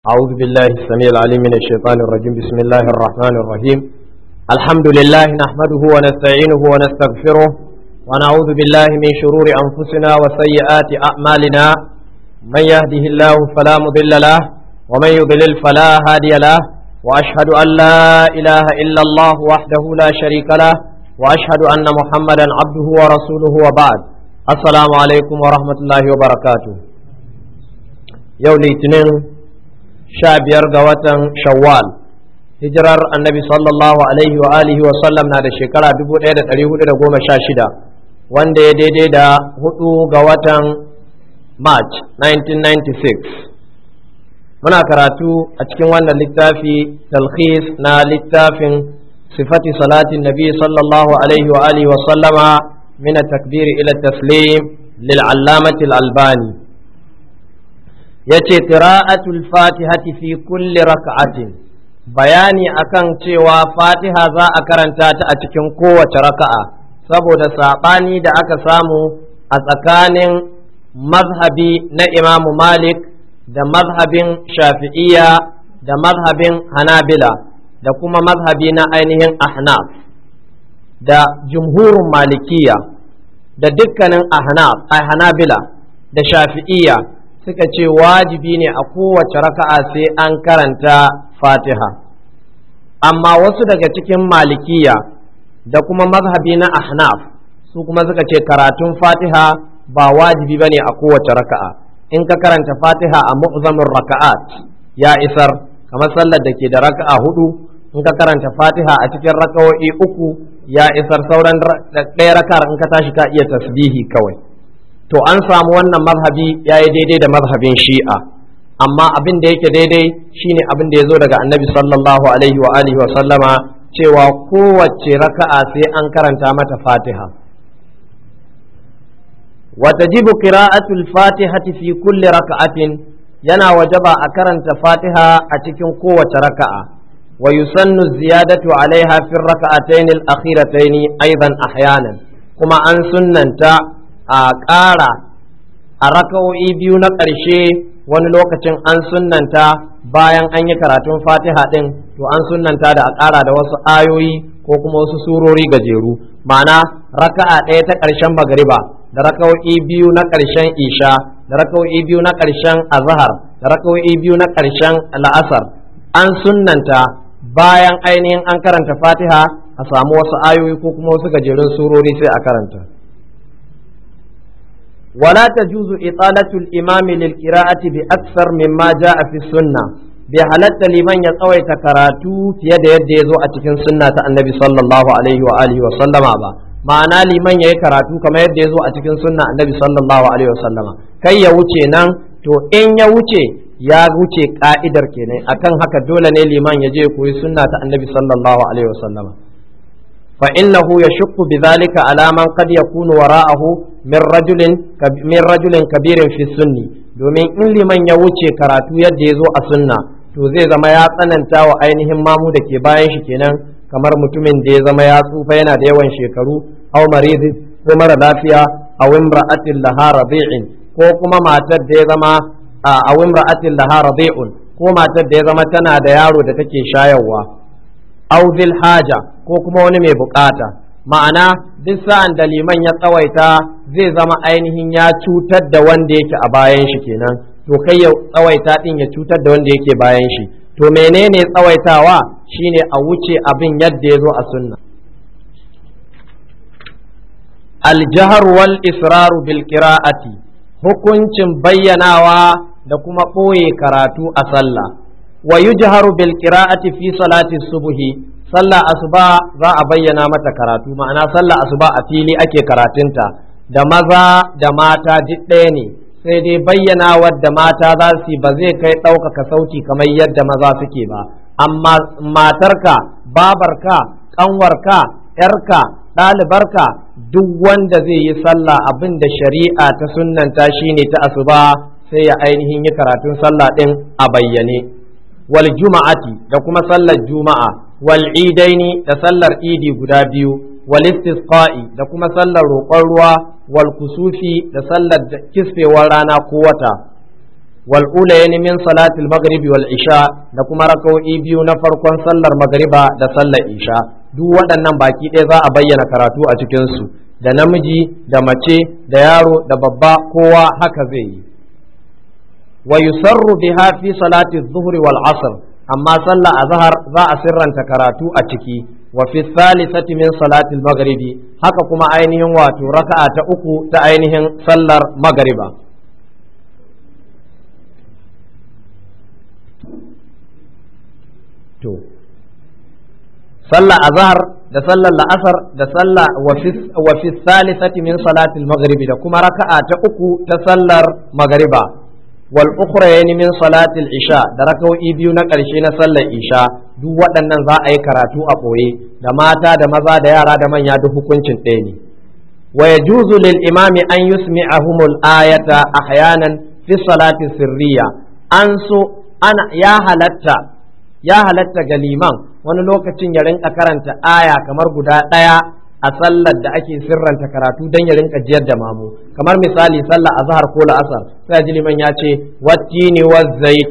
أعوذ بالله السميع العليم من الشيطان الرجيم بسم الله الرحمن الرحيم الحمد لله نحمده ونستعينه ونستغفره ونعوذ بالله من شرور أنفسنا وسيئات أعمالنا من يهده الله فلا مضل له ومن يضلل فلا هادي له وأشهد أن لا إله إلا الله وحده لا شريك له وأشهد أن محمدا عبده ورسوله وبعد السلام عليكم ورحمة الله وبركاته يوم الاثنين sha biyar ga watan shawwal hijirar annabi sallallahu alaihi wa alihi wa sallam na da shekara 1416 wanda ya daidai da hudu ga watan march 1996 muna karatu a cikin wannan littafi talkhis na littafin sifati salatin nabi sallallahu alaihi wa alihi wa sallama min takbir ila taslim lil'allamati albani ya ce qira'atul fatihati fi kulli raka'atin bayani akan cewa fatiha za a karanta ta a cikin kowace raka'a saboda saɓani da aka samu a tsakanin mazhabi na imamu malik da mazhabin shafi'iyya da mazhabin hanabila da kuma mazhabi na ainihin ahnaf da jumhurin malikiya da dukkanin ahnaf a hanabila da shafi'iyya suka ce wajibi ne a kowace raka'a sai an karanta fatiha amma wasu daga cikin malikiya da kuma mazhabi na ahnaf su kuma suka ce karatun fatiha ba wajibi bane a kowace raka'a in ka karanta fatiha a mu'zamin raka'at ya isar kamar sallar da ke da raka'a hudu in ka karanta fatiha a cikin raka'o'i uku ya isar sauran ɗaya raka'ar in ka tashi ka iya tasbihi kawai to an samu wannan mazhabi ya yi daidai da mazhabin shi'a amma abin da yake daidai shine abin da ya zo daga annabi sallallahu alaihi wa alihi wa sallama cewa kowace raka'a sai an karanta mata fatiha وتجب قراءة الفاتحة في كل ركعة ينا وجب أكرنت فاتحة أتكن قوة ركعة ويسن الزيادة عليها في الركعتين الأخيرتين أيضا أحيانا كما أن سننت a ƙara a raka'o'i biyu na ƙarshe wani lokacin an sunnanta bayan an yi karatun fatiha ɗin to an sunnanta da a ƙara da wasu ayoyi ko kuma wasu surori gajeru ma'ana raka'a ɗaya ta ƙarshen magariba da raka'o'i biyu na ƙarshen isha da raka'o'i biyu na ƙarshen azhar da raka'o'i biyu na ƙarshen la'asar an sunnanta bayan ainihin an karanta fatiha a samu wasu ayoyi ko kuma wasu gajerun surori sai a karanta ولا تجوز إطالة الإمام للقراءة بأكثر مما جاء في السنة بحالة لمن يطوي تكراتو في يد يد يزو أتكن سنة النبي صلى الله عليه وآله وسلم أبا ma'ana liman ya yi karatu kamar yadda ya zo a cikin sunna annabi sallallahu alaihi wasallam kai ya wuce nan to in ya wuce ya wuce ka'idar kenan akan haka dole ne liman ya je koyi sunna ta annabi sallallahu alaihi wasallam فإنه يشق بذلك على من قد يكون وراءه من رجل من رجل كبير في السن domin in liman ya wuce karatu yadda ya zo a sunna to zai zama ya tsananta wa ainihin mamu da ke bayan shi kenan kamar mutumin da ya zama ya tsufa yana da yawan shekaru aw marizi ko mara lafiya aw imra'atin laha radi'in ko kuma matar da ya zama aw imra'atin laha radi'un ko matar da ya zama tana da yaro da take shayarwa aw zil haja ko kuma wani mai bukata ma'ana duk sa'an da liman ya tsawaita zai zama ainihin ya cutar da wanda yake a bayan shi kenan to kai ya tsawaita din ya cutar da wanda yake bayan shi to menene tsawaitawa shine a wuce abin yadda ya zo a sunna aljahar wal israru bil qira'ati hukuncin bayyanawa da kuma ɓoye karatu a sallah wa yujharu bil qira'ati fi salati subhi sallah asuba za a bayyana mata karatu ma'ana sallah asuba a fili ake karatunta da maza da mata duk ɗaya ne sai dai bayyana wadda mata za su ba zai kai ɗaukaka sauti kamar yadda maza suke ba amma matarka babarka ƙanwarka ‘yarka ɗalibarka duk wanda zai yi sallah abin da shari'a ta sunnanta shine ta asuba sai ya ainihin yi karatun sallah ɗin a bayyane wal juma'ati da kuma sallar juma'a wal idaini da sallar idi guda biyu wal istisqa'i da kuma sallar roƙon ruwa wal kusufi da sallar kisfewar rana ko wata wal ulayn min salatil maghribi wal isha da kuma raka'o'i biyu na farkon sallar magriba da sallar isha duk waɗannan baki ɗaya za a bayyana karatu a cikin su da namiji da mace da yaro da babba kowa haka zai yi wa yusarru biha fi salati adh-dhuhri wal 'asr amma sallar azhar za a sirranta karatu a ciki wa fi thalithati min salati al-maghribi haka kuma ainihin wato raka'a ta uku ta ainihin sallar magriba to sallar azhar da sallar la'asar da sallah wa fi thalithati min salati al-maghribi da kuma raka'a ta uku ta sallar magriba wal ukhrayn min salati al-isha da raka'o'i biyu na ƙarshe na sallar isha duk waɗannan za a yi karatu a ɓoye da mata da maza da yara da manya duk hukuncin ɗaya ne wa yajuzu lil imami an yusmi'ahumul ayata ahyanan fi salati sirriya an so ana ya halatta ya halatta ga liman wani lokacin ya rinka karanta aya kamar guda ɗaya a sallar da ake sirranta karatu don ya rinka jiyar da mamu kamar misali sallar azhar ko la'asar sai ji liman ya ce wattini wa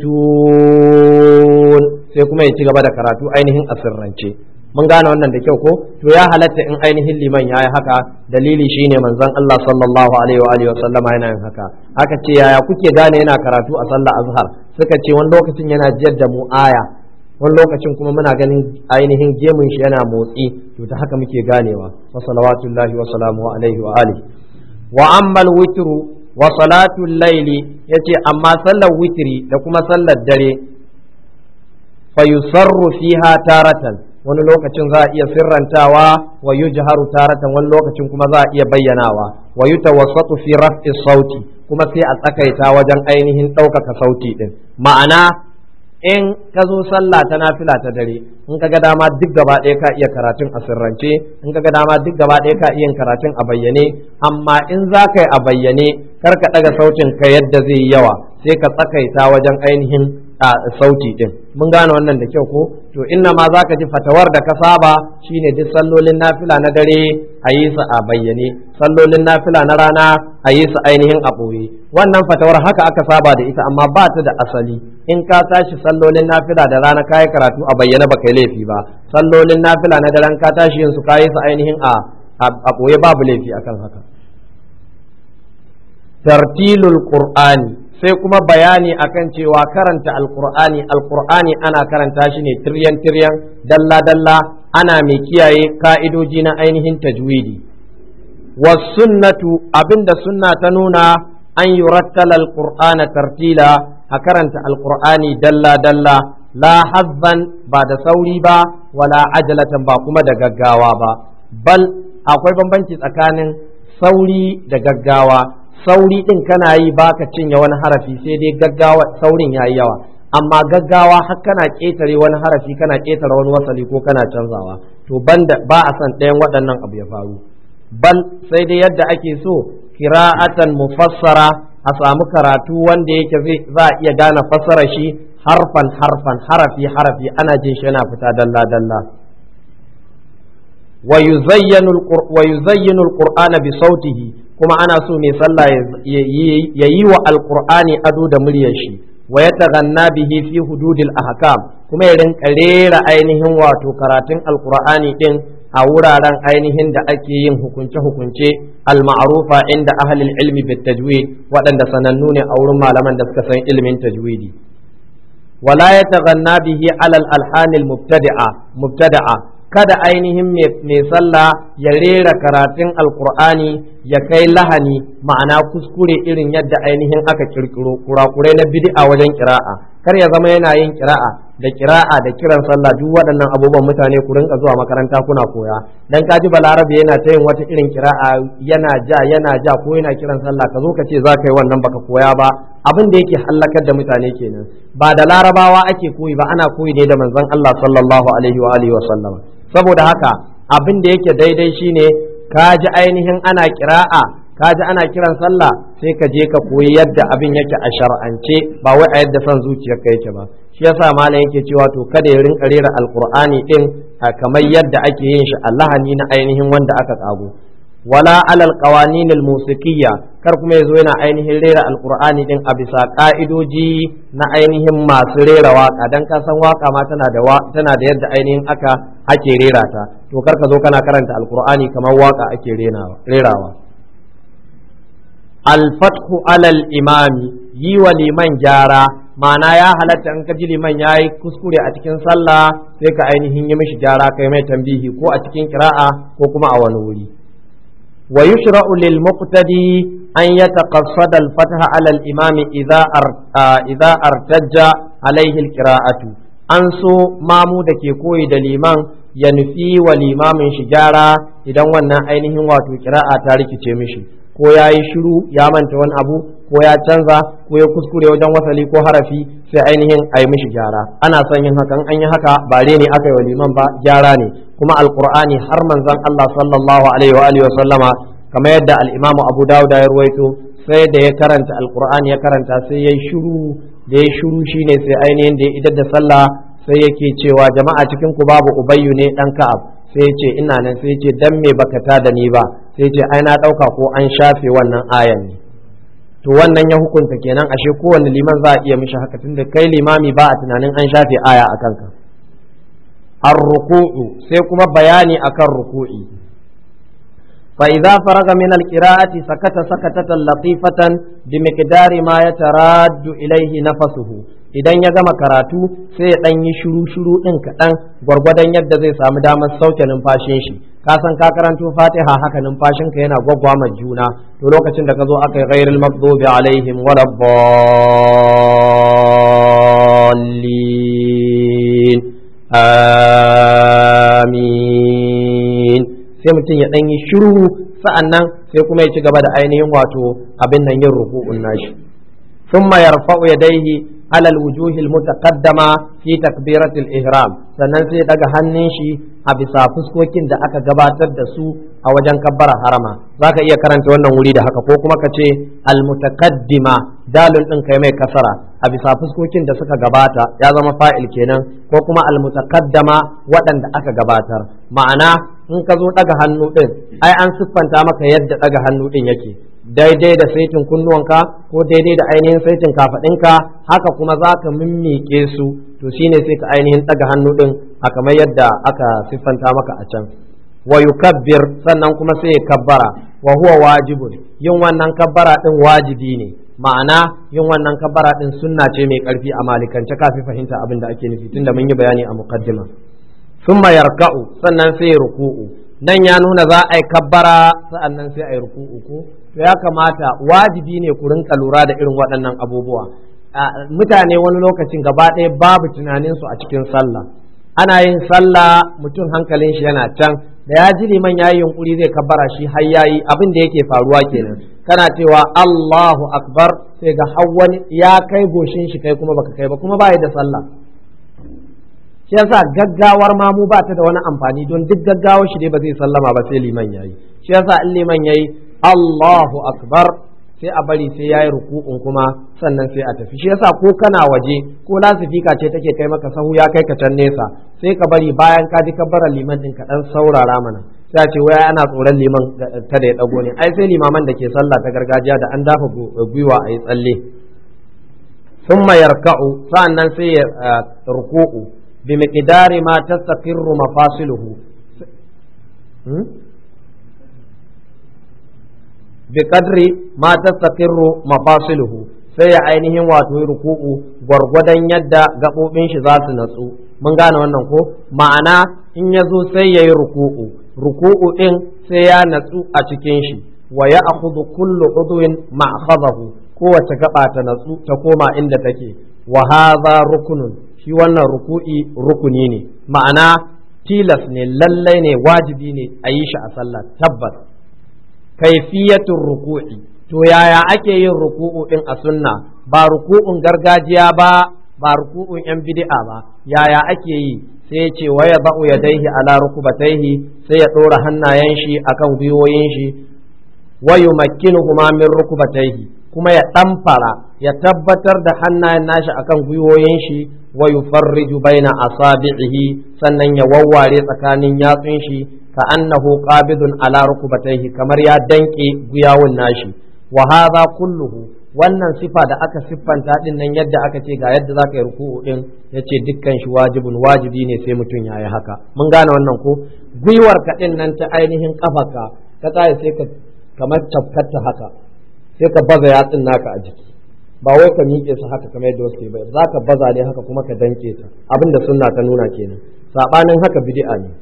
zaitun sai kuma ya ci gaba da karatu ainihin a sirrance mun gane wannan da kyau ko to ya halatta in ainihin liman ya yi haka dalili shine manzon Allah sallallahu alaihi wa alihi wa sallama yana yin haka aka ce yaya kuke gane yana karatu a sallar azhar suka ce wani lokacin yana jiyar da mu aya wani lokacin kuma muna ganin ainihin gemun shi yana motsi to ta haka muke ganewa wa salawatullahi wa salamu alaihi wa alihi wa ammal witru wa salatul laili yace amma sallar witri da kuma sallar dare fa yusarru fiha taratan wani lokacin za a iya sirrantawa wa yujharu taratan wani lokacin kuma za a iya bayyanawa wa yutawassatu fi raf'i sauti kuma sai a tsakaita wajen ainihin ɗaukaka sauti din ma'ana in ka zo sallah ta nafila ta dare in ka ga dama duk gaba ɗaya ka iya karatun a sirrance in ka ga dama duk gaba ɗaya ka iya karatun a bayyane amma in za ka yi a bayyane kar ka ɗaga sautin ka yadda zai yi yawa sai ka tsakaita wajen ainihin a sauti ɗin mun gane wannan da kyau ko to inna ma za ka ji fatawar da ka saba shine duk sallolin nafila na dare a yi su a bayyane sallolin nafila na rana a yi su ainihin a ɓoye wannan fatawar haka aka saba da ita amma ba ta da asali in ka tashi sallolin nafila da rana kayi karatu a bayyane ba kai laifi ba sallolin nafila na daren ka tashi yin su kayi su ainihin a a ɓoye babu laifi akan haka tartilul qur'ani sai kuma bayani akan cewa karanta alqur'ani alqur'ani ana karanta shi ne tiryan tiryan dalla dalla ana mai kiyaye ka'idoji na ainihin tajwidi wasunnatu abinda sunna ta nuna an yurattala alqur'ana tartila a karanta alqur'ani dalla dalla la hazzan ba da sauri ba wala ajalatan ba kuma da gaggawa ba bal akwai bambanci tsakanin sauri da gaggawa sauri din kana yi baka cinye wani harafi sai dai gaggawa saurin yayi yawa amma gaggawa har kana ƙetare wani harafi kana ƙetare wani wasali ko kana canzawa to banda ba a san ɗayan waɗannan abu ya faru bal sai dai yadda ake so kira'atan mufassara a samu karatu wanda yake zai za a iya gane fassara shi harfan harfan harafi harafi ana jin shi yana fita dalla dalla wa yuzayyinu alqur'ana bi sautihi kuma ana so mai sallah ya yi wa alqur'ani ado da muryar shi wa yataghanna bihi fi hududil ahkam kuma ya rinka rera ainihin wato karatun alqur'ani din a wuraren ainihin da ake yin hukunce-hukunce al-ma'rufa inda ahlul ilmi bit tajwid waɗanda sanannu ne a wurin malaman da suka san ilimin tajwidi wala yataghanna bihi alal alhanil mubtadi'a mubtada'a kada ainihin mai sallah ya rera karatun alkur'ani ya kai lahani ma'ana kuskure irin yadda ainihin aka kirkiro kurakurai na bid'a wajen kira'a kar ya zama yana yin kira'a da kira'a da kiran sallah duk waɗannan abubuwan mutane ku rinka zuwa makaranta kuna koya dan kaji balarabe yana ta yin wata irin kira'a yana ja yana ja ko yana kiran sallah ka zo ka ce za ka yi wannan baka koya ba abin da yake hallakar da mutane kenan ba da larabawa ake koyi ba ana koyi ne da manzon Allah sallallahu alaihi wa alihi wa sallama saboda haka abin da yake daidai shine ka ji ainihin ana kira'a ka ji ana kiran sallah sai ka je ka koyi yadda abin yake a shar'ance ba wai a yadda son zuciyarka yake ba shi yasa malam yake cewa to kada ya rinka rera alqur'ani din kamar yadda ake yin shi a lahani na ainihin wanda aka kago wala alal qawanin al musiqiyya kar kuma yazo yana ainihin rera alqur'ani din a bisa ka'idoji na ainihin masu rera waka dan ka san waka ma tana da tana da yadda ainihin aka ake rera ta to kar ka zo kana karanta alqur'ani kamar waka ake rerawa alfathu alal imami yi wa liman gyara ma'ana ya halatta in ka ji liman ya yi kuskure a cikin sallah sai ka ainihin yi mishi gyara kai mai tambihi ko a cikin kira'a ko kuma a wani wuri wa yushra'u lil muqtadi an yataqassada al fatha ala al imam idza idza artajja alaihi al qira'atu an so mamu da ke koyi da liman ya nufi wa limamin shi gyara idan wannan ainihin wato kira'a ta rikice mishi ko ya yi shiru ya manta wani abu ko ya canza ko ya kuskure wajen wasali ko harafi sai ainihin a yi mishi gyara ana son yin hakan an yi haka ba ne aka yi wa liman ba gyara ne kuma alqur'ani har manzon Allah sallallahu alaihi wa alihi wa sallama kamar yadda al-imam Abu Dawud ya ruwaito sai da ya karanta alqur'ani ya karanta sai ya yi shiru da ya shiru shine sai ainihin da ya idar da sallah sai yake cewa jama'a cikin ku babu ubayyu ne dan ka'ab sai ya ce ina nan sai ya ce dan me baka ta da ni ba sai ya ce ai na dauka ko an shafe wannan ayan ne to wannan ya hukunta kenan ashe kowanne liman za a iya mishi haka tunda kai limami ba a tunanin an shafe aya a kanka ar-ruku'u sai kuma bayani akan ruku'i fa idza faraga min al-qira'ati sakata sakatatan latifatan bi miqdari ma yataraddu ilayhi nafasuhu idan ya gama karatu sai ya dan yi shiru shiru din kaɗan gwargwadon yadda zai samu damar sauke numfashin shi ka san ka karanto fatiha haka numfashinka yana gwaggwama juna to lokacin da ka zo aka yi ghairil maghdubi alaihim wala dallin amin sai mutum ya dan yi shiru sa'annan sai kuma ya ci gaba da ainihin wato abin nan yin ruku'un nashi ثم يرفع يديه على الوجوه المتقدمة في تكبيرة الإحرام sannan sai daga hannun shi a bisa fuskokin da aka gabatar da su a wajen kabbara harama za ka iya karanta wannan wuri da haka ko kuma ka ce almutaqaddima dalil ɗin kai mai kasara a bisa fuskokin da suka gabata ya zama fa'il kenan ko kuma almutaqaddama waɗanda aka gabatar ma'ana in ka zo daga hannu ɗin ai an siffanta maka yadda daga hannu ɗin yake daidai da saitin kunnuwanka ko daidai da ainihin saitin kafaɗinka haka kuma za ka mimmike su to shine sai ka ainihin ɗaga hannu ɗin a kamar yadda aka siffanta maka a can wa yukabbir sannan kuma sai ya kabbara wa huwa wajibun yin wannan kabbara ɗin wajibi ne ma'ana yin wannan kabbara ɗin sunna ce mai ƙarfi a malikance kafi fahimta abin da ake nufi tunda mun yi bayani a muqaddima thumma yarka'u sannan sai ruku'u nan ya nuna za a yi kabbara sa'annan sai a yi ruku'u ko to ya kamata wajibi ne ku rinka lura da irin waɗannan abubuwa mutane wani lokacin gaba ɗaya babu tunaninsu a cikin sallah ana yin sallah mutum hankalin shi yana can da ya ji liman ya yi yunkuri zai kabbara shi har yayi abin da yake faruwa kenan kana cewa Allahu akbar sai ga wani ya kai goshin shi kai kuma baka kai ba kuma ba da sallah shi yasa gaggawar ma mu ba ta da wani amfani don duk gaggawar shi dai ba zai sallama ba sai liman yayi shi yasa in liman yayi Allahu akbar sai a bari sai yayi ruku'un kuma sannan sai a tafi shi yasa ko kana waje ko lasifika ce take kai maka sahu ya kai ka can nesa sai ka bari bayan ka ji kabbarar liman din ka dan saurara mana sai a ce waya ana tsoron liman kada ya dago ne ai sai limaman da ke sallah ta gargajiya da an dafa gwiwa a yi tsalle ثم يركع sa'annan sai ya ruku'u بمقدار ما تستقر مفاصله بقدر ما تستقر مفاصله sai ya ainihin wato ruku'u gwargwadon yadda gaɓoɓin shi za su natsu mun gane wannan ko ma'ana in ya zo sai ya yi ruku'u ruku'u ɗin sai ya natsu a cikin shi wa ya akhudhu kullu udwin ma'khadahu kowace gaba ta natsu ta koma inda take wa hadha rukunun shi wannan ruku'i rukuni ne ma'ana tilas ne lallai ne wajibi ne a yi shi a sallah tabbas kaifiyatun ruku'i to yaya ake yin ruku'u din a sunna ba ruku'un gargajiya ba ba ruku'un yan bid'a ba yaya ake yi sai ce wa ya ba'u yadaihi ala rukubataihi sai ya ɗora hannayen shi akan gwiwoyin shi wa yumakkinuhuma min rukubataihi kuma ya ɗamfara ya tabbatar da hannayen nashi akan gwiwoyin shi wa yufarriju baina asabi'ihi sannan ya wawware tsakanin yatsun shi ka annahu qabidun ala rukbatayhi kamar ya danke guyawun nashi wa hadha kulluhu wannan sifa da aka siffanta din nan yadda aka ce ga yadda zaka yi ruku'u din yace dukkan shi wajibun wajibi ne sai mutum yayi haka mun gane wannan ko gwiwar ka din nan ta ainihin kafarka ka tsaya sai ka kamar tafkata haka sai ka baza yatsun naka a jiki ba wai ka miƙe su haka kamar yadda wasu ba za ka baza ne haka kuma ka danke ta abinda sunna ta nuna kenan sabanin haka bid'a ne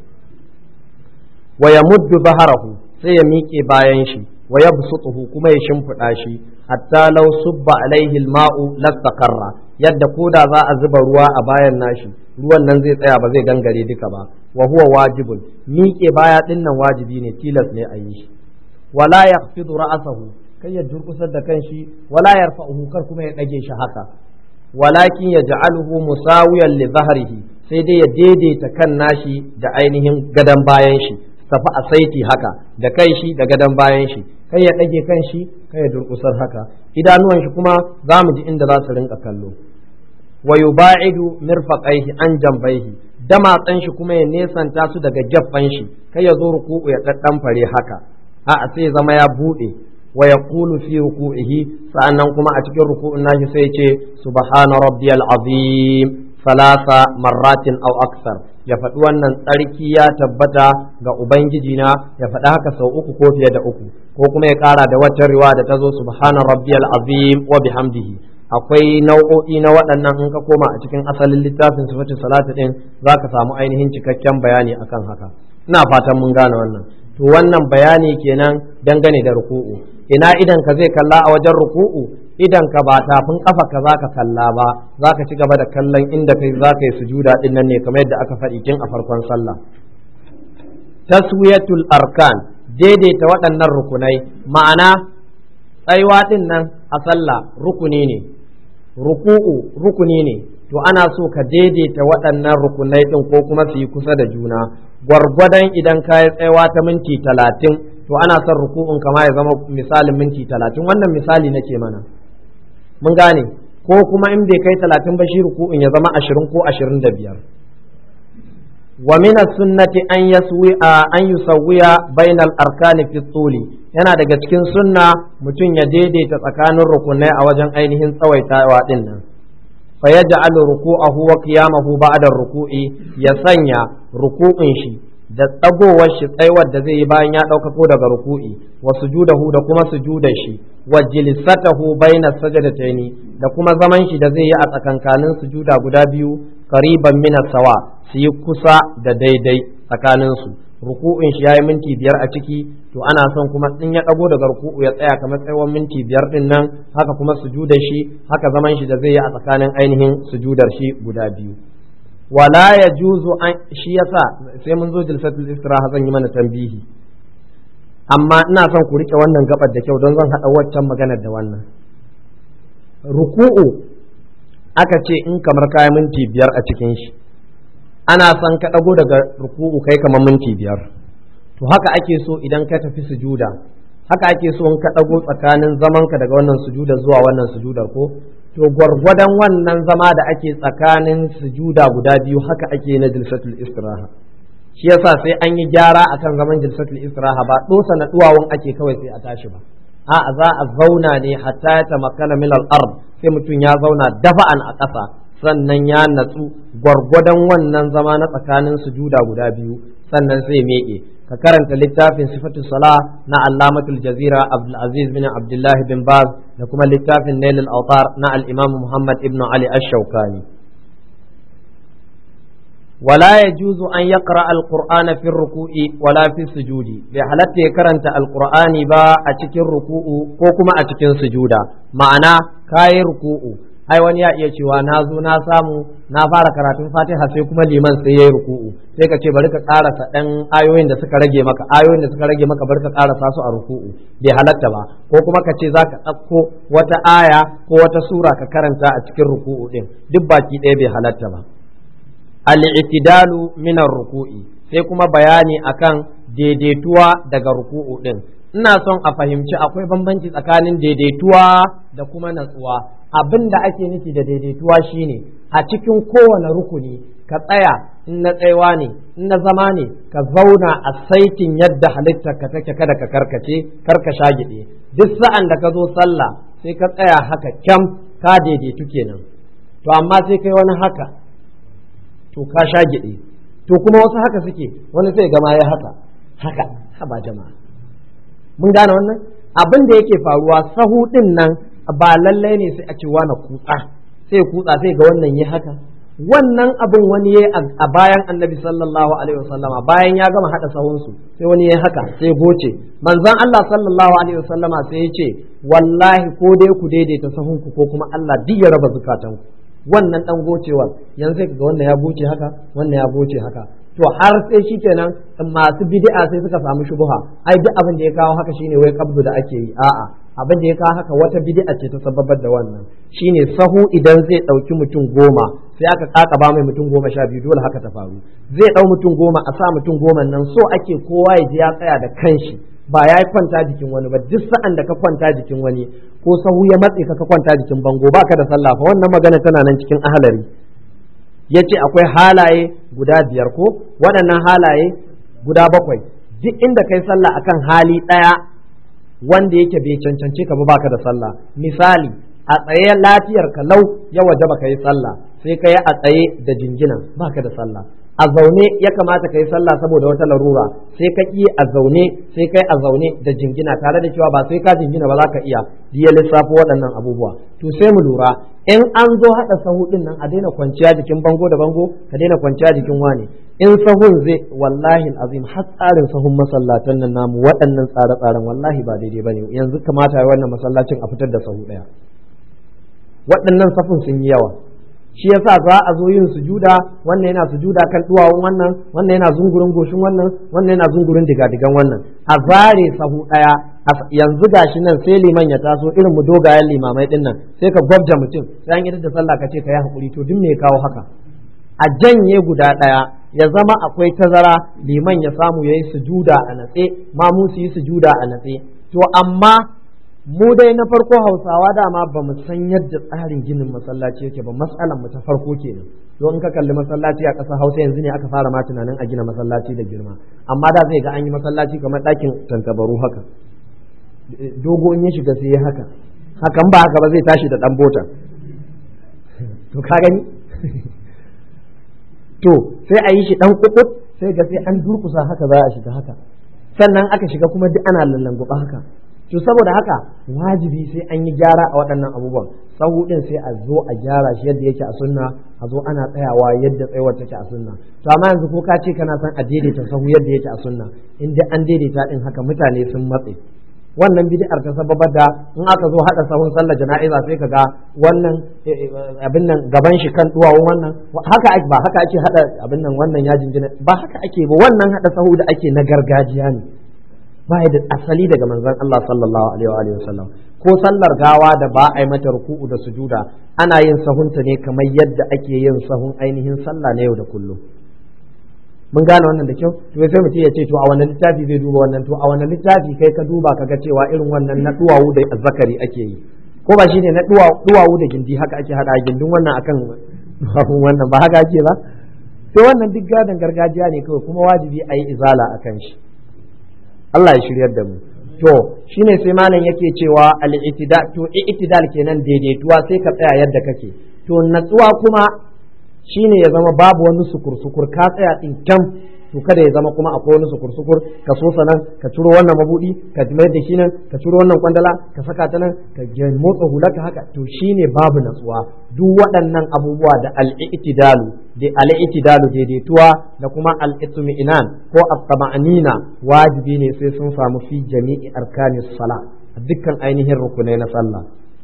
wa yamuddu baharahu sai ya miƙe bayan shi wa yabsutuhu kuma ya shimfiɗa shi hatta law subba alaihi alma'u lastaqarra yadda koda za a zuba ruwa a bayan nashi ruwan nan zai tsaya ba zai gangare duka ba wa huwa wajibun miƙe baya ɗin nan wajibi ne tilas ne a yi shi wala yaqfidu ra'sahu kai ya durkusar da kanshi wala yarfa'uhu kar kuma ya dage shi haka walakin yaj'aluhu musawiyan li dhahrihi sai dai ya daidaita kan nashi da ainihin gadan bayan shi tafi a saiti haka da kai shi da gadan bayan shi kai ya dage kan shi kai ya durkusar haka idanuwan shi kuma za mu ji inda za su rinka kallo wa yuba'idu mirfaqaihi an jambaihi damatsan shi kuma ya nesanta su daga gaffan shi kai ya zo ruku'u ya daddan fare haka a'a sai zama ya bude wa yaqulu fi ruku'ihi sa'annan kuma a cikin ruku'un nashi sai ya ce subhana rabbiyal azim salasa marratin aw aksar ya faɗi wannan tsarki ya tabbata ga ubangiji na ya faɗi haka sau uku ko fiye da uku ko kuma ya ƙara da wata riwa da ta zo subhana rabbiyal azim wa bihamdihi akwai nau'o'i na waɗannan in ka koma a cikin asalin littafin sifatu salatu din zaka samu ainihin cikakken bayani akan haka ina fatan mun gane wannan to wannan bayani kenan dangane da ruku'u ina idan ka zai kalla a wajen ruku'u idan ka ba tafin kafa ka zaka kalla ba zaka ci gaba da kallon inda kai zaka yi sujuda din nan ne kamar yadda aka faɗi tun a farkon sallah taswiyatul arkan daidaita waɗannan rukunai ma'ana tsayuwa din nan a sallah rukuni ne ruku'u rukuni ne to ana so ka daidaita waɗannan rukunai din ko kuma su yi kusa da juna gwargwadon idan ka yi tsayawa ta minti talatin to ana son ruku'un kama ya zama misalin minti talatin wannan misali nake mana mun gane ko kuma in bai kai talatin ba shi ruku'un ya zama ashirin ko ashirin da biyar wa min sunnati an yaswi an yusawwiya bainal arkani fi tsuli yana daga cikin sunna mutum ya daidaita tsakanin rukunai a wajen ainihin tsawaitawa din nan fa yaj'alu ruku'ahu wa qiyamahu ba'da ruku'i ya sanya ruku'un shi da tsagowar shi tsaiwar da zai yi bayan ya ɗaukako daga ruku'i wa sujudahu da kuma sujudar shi wa jilisatahu baina sajadataini da kuma zaman shi da zai yi a tsakankanin sujuda guda biyu qariban min sawa su yi kusa da daidai tsakanin su ruku'in shi yayi minti biyar a ciki to ana son kuma in ya ɗago daga ruku'u ya tsaya kamar tsaiwar minti biyar din nan haka kuma sujudar shi haka zaman shi da zai yi a tsakanin ainihin sujudar shi guda biyu wala ya juzu an shi yasa sai mun zo jilsatul istiraha zan yi mana tambihi amma ina son ku rike wannan gabar da kyau don zan hada waccan maganar da wannan ruku'u aka ce in kamar kayan minti biyar a cikin shi ana son ka dago daga ruku'u kai kamar minti biyar to haka ake so idan ka tafi sujuda haka ake so in ka dago tsakanin zamanka daga wannan sujuda zuwa wannan sujudar ko to gwargwadon wannan zama da ake tsakanin sujuda guda biyu haka ake na jilsatul istiraha shi yasa sai an yi gyara akan zaman jilsatul istiraha ba dosa na duwawun ake kawai sai a tashi ba a'a za a zauna ne hatta ya tamakkana min al-ard sai mutum ya zauna dafa'an a ƙasa sannan ya natsu gwargwadon wannan zama na tsakanin sujuda guda biyu sannan sai meke ka karanta littafin sifatu sala na allamatul jazira abdulaziz bin abdullahi bin baz da kuma littafin nailul autar na al-imam muhammad ibn ali ash-shawkani ولا يجوز أن يقرأ القرآن في الركوع ولا في السجود بحالة يكرنت القرآن با أتكين ركوع كوكما أتكين سجودا معنى كاي ركوع ai wani ya iya cewa na zo na samu na fara karatun fatiha sai kuma liman sai ya yi ruku'u sai ka ce bari ka karasa ɗan ayoyin da suka rage maka ayoyin da suka rage maka bari ka karasa su a ruku'u bai halatta ba ko kuma ka ce za ka ɗauko wata aya ko wata sura ka karanta a cikin ruku'u ɗin duk baki ɗaya bai halatta ba al-i'tidalu min ruku'i sai kuma bayani akan daidaituwa daga ruku'u ɗin ina son a fahimci akwai bambanci tsakanin daidaituwa da kuma natsuwa abin da ake nufi da daidaituwa shine a cikin kowane rukuni ka tsaya in na tsayawa ne in na zama ne ka zauna a saitin yadda halittar ka take kada ka karkace karka shagide duk sa'an da ka zo sallah sai ka tsaya haka kyam ka daidaitu kenan to amma sai kai wani haka to ka shagide to kuma wasu haka suke wani sai gama ya haka haka haba jama'a mun gane wannan abin da yake faruwa sahu din nan ba lallai ne sai a ce wani kutsa sai kutsa sai ga wannan yi haka wannan abin wani ya a bayan annabi sallallahu alaihi wasallama bayan ya gama hada sahunsu sai wani ya haka sai goce manzon Allah sallallahu alaihi wasallama sai ya ce wallahi ko dai ku daidaita sahunku ko kuma Allah duk ya raba zukatanku wannan dan gocewar yanzu ga wannan ya goce haka wannan ya goce haka to har sai shikenan masu bid'a sai suka samu shubuha ai duk abin da ya kawo haka shine wai kabdu da ake yi a'a abin da ya kawo haka wata bid'a ce ta sababar da wannan shine sahu idan zai dauki mutum goma sai aka kakaba mai mutum goma sha biyu dole haka ta faru zai dau mutum goma a sa mutum goma nan so ake kowa ya ji ya tsaya da kanshi ba ya kwanta jikin wani ba duk sa'an da ka kwanta jikin wani ko sahu ya matse ka ka kwanta jikin bango baka da sallah fa wannan magana tana nan cikin ahalari ya ce akwai halaye guda biyar ko waɗannan halaye guda bakwai duk inda kai sallah akan hali ɗaya wanda yake bai cancance ka ba baka da sallah misali a tsaye lafiyar ka lau ya waje baka yi sallah sai ka yi a tsaye da jingina baka da sallah a zaune ya kamata ka yi sallah saboda wata larura sai ka ƙi a zaune sai kai a zaune da jingina tare da cewa ba sai ka jingina ba za ka iya ya lissafo waɗannan abubuwa to sai mu lura in an zo haɗa sahu ɗin nan a daina kwanciya jikin bango da bango ka daina kwanciya jikin wane in sahun zai wallahi azim har tsarin sahun masallatan nan namu waɗannan tsare-tsaren wallahi ba daidai bane yanzu kamata wannan masallacin a fitar da sahu ɗaya waɗannan safin sun yi yawa shi yasa za a zo yin sujuda wannan yana sujuda kan duwawun wannan wannan yana zungurin goshin wannan wannan yana zungurin digadigan wannan a zare sahu daya yanzu gashi nan sai liman ya taso irin mu dogayen limamai din nan sai ka gwabja mutum sai an yi da sallah ka ce ka yi hakuri to duk me kawo haka a janye guda daya ya zama akwai tazara liman ya samu ya yi sujuda a natse mamu su yi sujuda a natse to amma mu dai na farko hausawa dama ba mu san yadda tsarin ginin masallaci yake ba matsalan mu ta farko kenan don in ka kalli masallaci a ƙasar hausa yanzu ne aka fara ma tunanin a gina masallaci da girma amma da zai ga an yi masallaci kamar ɗakin tantabaru haka dogo in ya shiga sai ya haka hakan ba haka ba zai tashi da ɗan bota to ka gani to sai a yi shi ɗan kukut sai ga sai an durkusa haka za a shiga haka sannan aka shiga kuma duk ana lallanguba haka to saboda haka wajibi sai an yi gyara a waɗannan abubuwan sahu ɗin sai a zo a gyara shi yadda yake a sunna a zo ana tsayawa yadda tsayawar take a sunna to amma yanzu ko ka ce kana son a daidaita sahu yadda yake a sunna in dai an daidaita ɗin haka mutane sun matse wannan bid'ar ta sababar da in aka zo hada sahun sallar jana'iza sai kaga wannan abin nan gaban shi kan duwawun wannan haka ake ba haka ake hada abin nan wannan ya jinjina ba haka ake ba wannan hada sahu da ake na gargajiya ne ba da asali daga manzon Allah sallallahu alaihi wa sallam ko sallar gawa da ba a yi mata ruku'u da sujuda ana yin sahunta ne kamar yadda ake yin sahun ainihin sallah na yau da kullum mun gane wannan da kyau to sai mutum ya ce to a wannan littafi zai duba wannan to a wannan littafi kai ka duba kaga cewa irin wannan na duwawu da azzakari ake yi ko ba shine na duwawu da gindi haka ake hada gindin wannan akan duwawun wannan ba haka ake ba sai wannan duk gadon gargajiya ne kawai kuma wajibi a yi izala a kan shi Allah ya shiryar da mu to shine sai malam yake cewa al-i'tidal to i'tidal kenan daidaituwa sai ka tsaya yadda kake to natsuwa kuma shine ya zama babu wani sukur-sukur ka tsaya din kyam to kada ya zama kuma akwai wani sukur-sukur ka so sanan ka ciro wannan mabudi ka mai da shi nan ka ciro wannan kwandala ka saka ta nan ka motsa hulaka haka to shine babu natsuwa duk waɗannan abubuwa da al-i'tidalu da al-i'tidalu daidaituwa da kuma al-itmi'inan ko at-tama'nina wajibi ne sai sun samu fi jami'i arkanis sala dukkan ainihin rukunai na sallah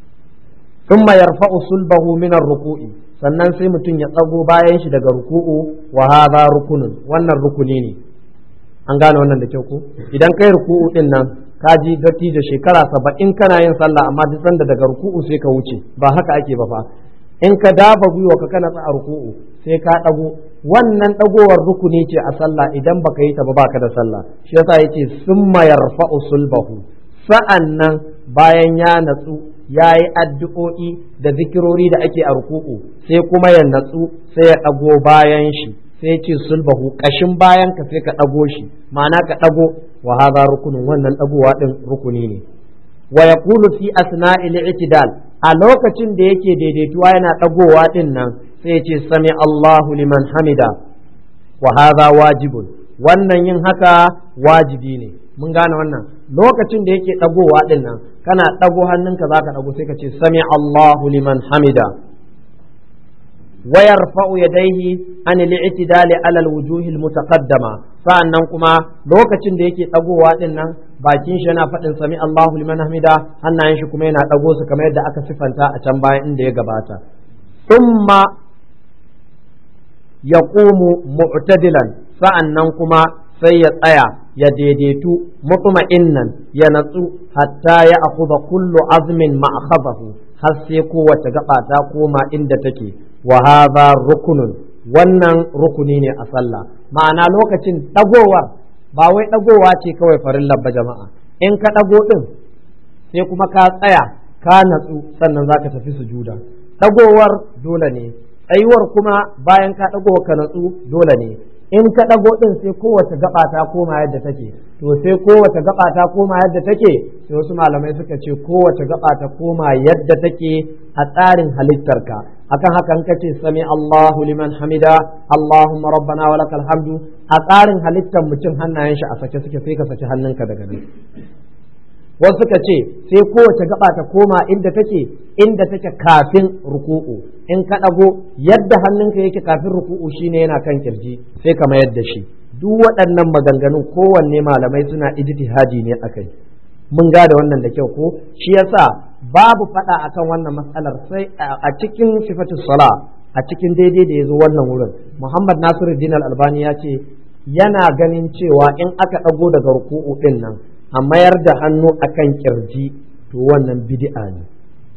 ثم يرفع صلبه من الركوع sannan sai mutum ya tsago bayan shi daga ruku'u wa hadha rukunun wannan rukuni ne an gane wannan da kyau ko idan kai ruku'u din nan ka ji datti da shekara saba'in kana yin sallah amma duk sanda daga ruku'u sai ka wuce ba haka ake ba fa in ka dafa gwiwa ka kana a ruku'u sai ka dago wannan dagowar rukuni ce a sallah idan baka yi ta ba baka da sallah shi yasa yace summa yarfa'u sulbahu sa'annan bayan ya natsu ya yi addu'o'i da zikirori da ake a ruku'u sai kuma ya natsu sai ya ɗago bayan shi sai ya ce sulbahu kashin bayan ka sai ka dago shi ma'ana ka dago wa hadha rukunun wannan dagowa din rukuni ne wa yaqulu fi asna'il i'tidal a lokacin da yake daidaituwa yana dagowa din nan sai ya ce sami Allahu liman hamida wa hadha wajibun wannan yin haka wajibi ne mun gane wannan lokacin da yake dagowa din nan kana dago hannunka zaka dago sai ka ce sami Allahu liman hamida wa yarfa'u yadayhi an al-i'tidal ala al-wujuh al-mutaqaddama sa'annan kuma lokacin da yake dagowa din nan bakin shi yana faɗin sami Allahu liman hamida hannayen shi kuma yana dago su kamar yadda aka sifanta a can bayan inda ya gabata thumma yaqumu mu'tadilan sa'annan kuma sai ya tsaya ya daidaitu mutma'innan ya natsu hatta ya akhudha kullu azmin ma'khadahu har sai kowace gaba ta koma inda take wa hadha rukunun wannan rukuni ne a sallah ma'ana lokacin dagowar ba wai dagowa ce kawai farin labba jama'a in ka dago din sai kuma ka tsaya ka natsu sannan zaka tafi sujuda dagowar dole ne tsayuwar kuma bayan ka dago ka natsu dole ne in ka ɗago ɗin sai kowace gaba ta koma yadda take to sai kowace gaba ta koma yadda take sai wasu malamai suka ce kowace gaba ta koma yadda take a tsarin halittarka akan hakan kace sami Allahu liman hamida Allahumma rabbana wa lakal hamdu a tsarin halittar mutum hannayen shi a sake suke sai ka saki hannunka daga nan wasu suka ce sai kowace gaba ta koma inda take inda take kafin ruku'u in ka ɗago yadda hannunka yake kafin ruku'u shine yana kan kirji sai ka mayar da shi duk waɗannan maganganun kowanne malamai suna ijtihadi ne akai mun gada wannan da kyau ko shi yasa babu faɗa akan wannan matsalar sai a cikin sifatu sala a cikin daidai da ya zo wannan wurin muhammad nasiruddin al-albani ya ce yana ganin cewa in aka ɗago daga ruku'u ɗin nan a mayar da hannu akan kirji to wannan bid'a ne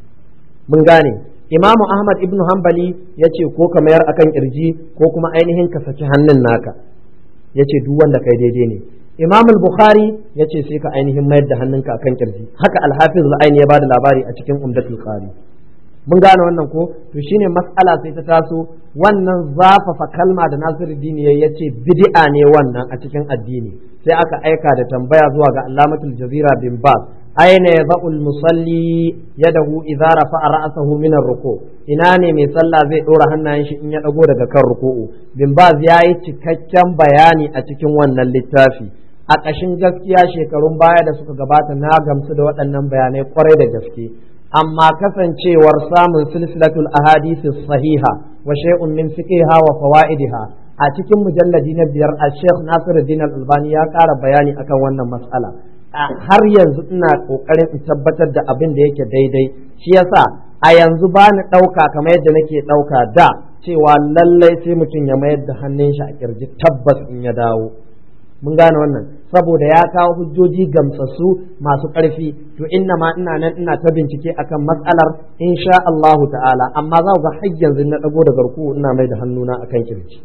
mun gane imamu ahmad ibnu hanbali ya ce ko ka mayar akan kirji ko kuma ainihin ka saki hannun naka ya ce duk wanda kai daidai ne imam bukhari ya ce sai ka ainihin mayar da hannunka akan kirji haka alhafiz al-aini ya bada labari a cikin umdatul qari mun gane wannan ko to shine mas'ala sai ta taso wannan zafafa kalma da nasiruddin ya ce bid'a ne wannan a cikin addini sai aka aika da tambaya zuwa ga allamatul jazira bin baz aina yadha'ul musalli yadahu idza rafa'a ra'sahu min ar-ruku ina ne mai sallah zai dora hannayen shi in ya dago daga kan ruku'u bin baz yayi cikakken bayani a cikin wannan littafi a ƙashin gaskiya shekarun baya da suka gabata na gamsu da waɗannan bayanai kwarai da gaske amma kasancewar samun silsilatul ahadisi sahiha wa shay'un min fiqhiha wa fawaidiha a cikin mujalladi na biyar a Sheikh Nasiruddin Al-Albani ya ƙara bayani akan wannan mas'ala har yanzu ina kokarin in tabbatar da abin da yake daidai shi yasa a yanzu ba ni ɗauka kamar yadda nake ɗauka da cewa lallai sai mutum ya mayar da hannun shi a kirji tabbas in ya dawo mun gane wannan saboda ya kawo hujjoji gamsassu masu ƙarfi to inna ma ina nan ina ta bincike akan matsalar insha Allahu ta'ala amma za ga har yanzu na dago da garku ina mai da hannuna akan kirji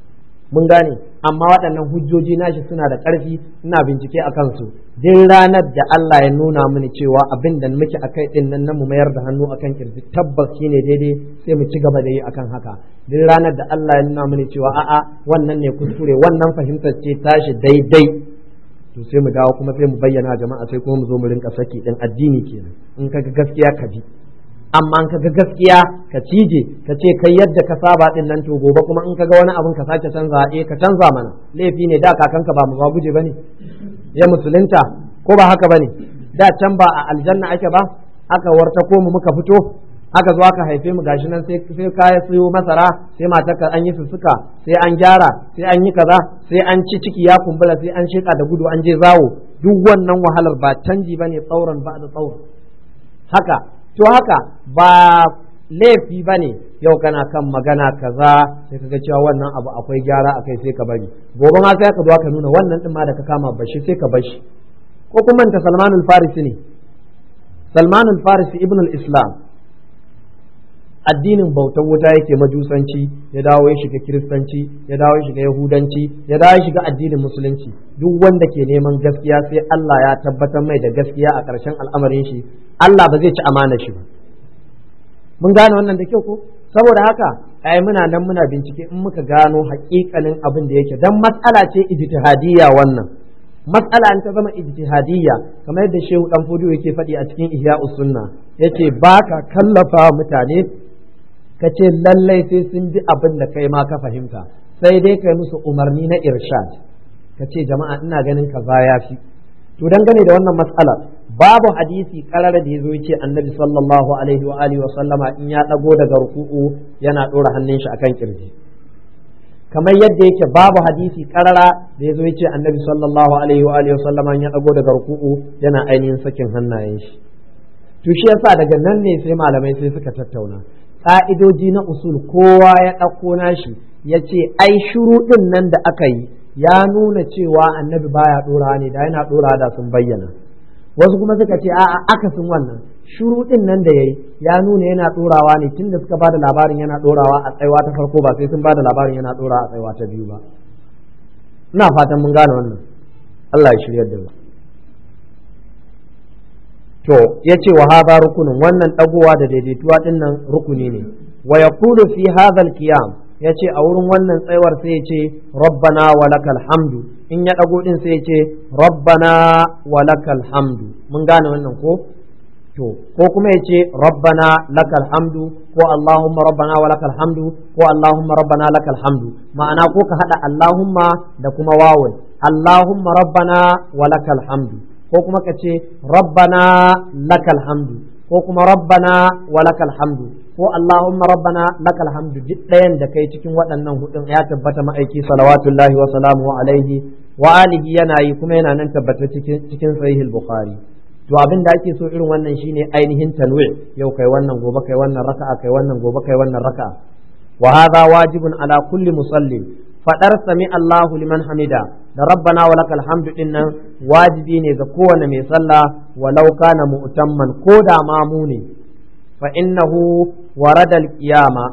mun gane amma waɗannan hujjoji nashi suna da ƙarfi ina bincike a kansu duk ranar da Allah ya nuna mini cewa abin da muke a kai ɗin nan na mu mayar da hannu akan kirji tabbas shine daidai sai mu ci gaba da yi akan haka duk ranar da Allah ya nuna mini cewa a'a wannan ne kuskure wannan fahimtar ce tashi daidai to sai mu dawo kuma sai mu bayyana jama'a sai kuma mu zo mu rinka saki din addini kenan in kaga gaskiya ka bi amma in kaga gaskiya ka cije ka ce kai yadda ka saba din nan to gobe kuma in kaga wani abin ka sake canza eh ka canza mana laifi ne da kakanka ba mu guje bane ya musulunta ko ba haka bane da can ba a aljanna ake ba aka warta ko mu muka fito aka zo aka haife mu gashi nan sai sai kaya siyo masara sai matarka an yi sussuka sai an gyara sai an yi kaza sai an ci ciki ya kumbura sai an sheka da gudu an je zawo duk wannan wahalar ba canji bane tsauran ba da tsauran haka to haka ba laifi bane yau kana kan magana kaza sai kaga cewa wannan abu akwai gyara akai sai ka bari gobe ma sai ka zo ka nuna wannan din ma da ka kama bashi sai ka bashi ko kuma ta Salmanul Farisi ne Salmanul Farisi ibn al-Islam addinin bautar wuta yake majusanci ya dawo ya shiga kiristanci ya dawo ya shiga yahudanci ya dawo ya shiga addinin musulunci duk wanda ke neman gaskiya sai Allah ya tabbatar mai da gaskiya a ƙarshen al'amarin shi Allah ba zai ci amana shi ba mun gane wannan da kyau ko saboda haka ai muna nan muna bincike in muka gano haƙiƙanin abin da yake dan matsala ce ijtihadiyya wannan matsala in ta zama ijtihadiyya kamar yadda shehu dan fudu yake faɗi a cikin ihya'us sunna yace baka kallafa mutane ka ce lallai sai sun bi abin da kai ma ka fahimta sai dai kai musu umarni na irshad ka ce jama'a ina ganin kaza ya fi to dangane da wannan matsalar babu hadisi karara da yazo yace annabi sallallahu alaihi wa alihi wa sallama in ya dago daga ruku'u yana dora hannun shi akan kirji kamar yadda yake babu hadisi karara da yazo yace annabi sallallahu alaihi wa alihi wa sallama in ya dago daga ruku'u yana ainihin sakin hannayen shi to shi yasa daga nan ne sai malamai sai suka tattauna ka'idoji na usul kowa ya ɗauko nashi ya ce ai shuruɗin nan da aka yi ya nuna cewa annabi baya ɗora ne da yana ɗora da sun bayyana wasu kuma suka ce a'a akasin wannan shuruɗin nan da yayi ya nuna yana ɗorawa ne tunda suka bada labarin yana ɗorawa a tsaiwa ta farko ba sai sun bada labarin yana ɗora a tsaiwa ta biyu ba ina fatan mun gane wannan Allah ya shiryar da mu to yace wa hadha rukunin wannan dagowa da daidaituwa din nan rukuni ne wa yaqulu fi hadha al-qiyam yace a wurin wannan tsayawar sai yace rabbana wa lakal hamdu in ya dago din sai yace rabbana wa lakal hamdu mun gane wannan ko to ko kuma yace rabbana lakal hamdu ko allahumma rabbana wa lakal hamdu ko allahumma rabbana lakal hamdu ma'ana ko ka hada allahumma da kuma wawun allahumma rabbana wa lakal hamdu ko kuma ka ce rabbana lakal hamdu ko kuma rabbana wa lakal hamdu ko allahumma rabbana lakal hamdu duk ɗayan da kai cikin waɗannan hudun ya tabbata ma'aiki salawatullahi wa salamu alaihi wa alihi yana yi kuma yana nan tabbata cikin cikin sahih bukhari to abin da ake so irin wannan shine ainihin tanwi yau kai wannan gobe kai wannan raka'a kai wannan gobe kai wannan raka'a wa hadha wajibun ala kulli musallin fadar sami Allahu liman hamida da rabbana wa lakal hamdu din nan wajibi ne ga kowane mai sallah walau kana mu'tamman ko da mamu ne fa innahu warada al-qiyama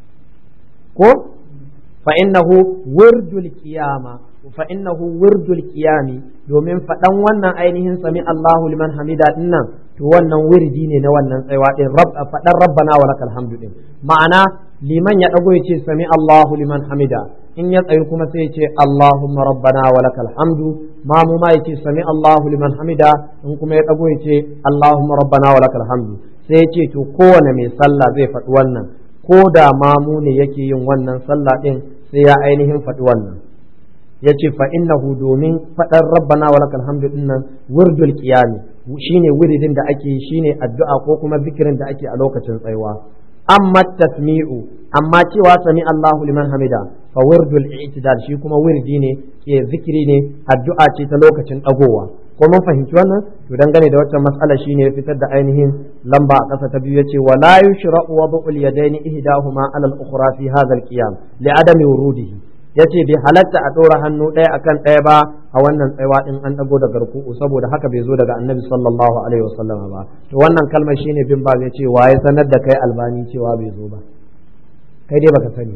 ko fa innahu wirdul qiyama fa innahu wirdul qiyami domin faɗan wannan ainihin sami Allahu liman hamida din nan to wannan wirdi ne na wannan tsaiwa din rabb faɗan rabbana wa lakal hamdu din ma'ana liman ya dago ya ce sami Allahu liman hamida in ya tsayi kuma sai ya ce Allahumma rabbana wa lakal hamdu ma mu ma yace sami Allahu liman hamida in kuma ya dago ya ce Allahumma rabbana wa lakal hamdu sai ya ce to kowane mai sallah zai faɗi wannan ko da mamu ne yake yin wannan sallah din sai ya ainihin faɗi wannan yace fa innahu domin faɗar rabbana wa lakal hamdu din nan wurdul qiyami shine wuridin da ake shine addu'a ko kuma zikirin da ake a lokacin tsayuwa amma tasmi'u amma cewa sami Allahu liman hamida fa wirdul i'tidal shi kuma wirdi ne ke zikiri ne addu'a ce ta lokacin dagowa ko mun fahimci wannan to dangane da waccan mas'ala shine fitar da ainihin lamba a ƙasa ta biyu yace wa la yushra'u wad'ul yadaini ihdahuma 'ala al-ukhra fi hadha al-qiyam li adami wurudihi yace bai halatta a ɗora hannu ɗaya akan ɗaya ba a wannan tsaiwa din an dago da garku'u saboda haka bai zo daga annabi sallallahu alaihi wasallam ba to wannan kalmar shine bin ba ya ce waye sanar da kai albani cewa bai zo ba kai dai baka sani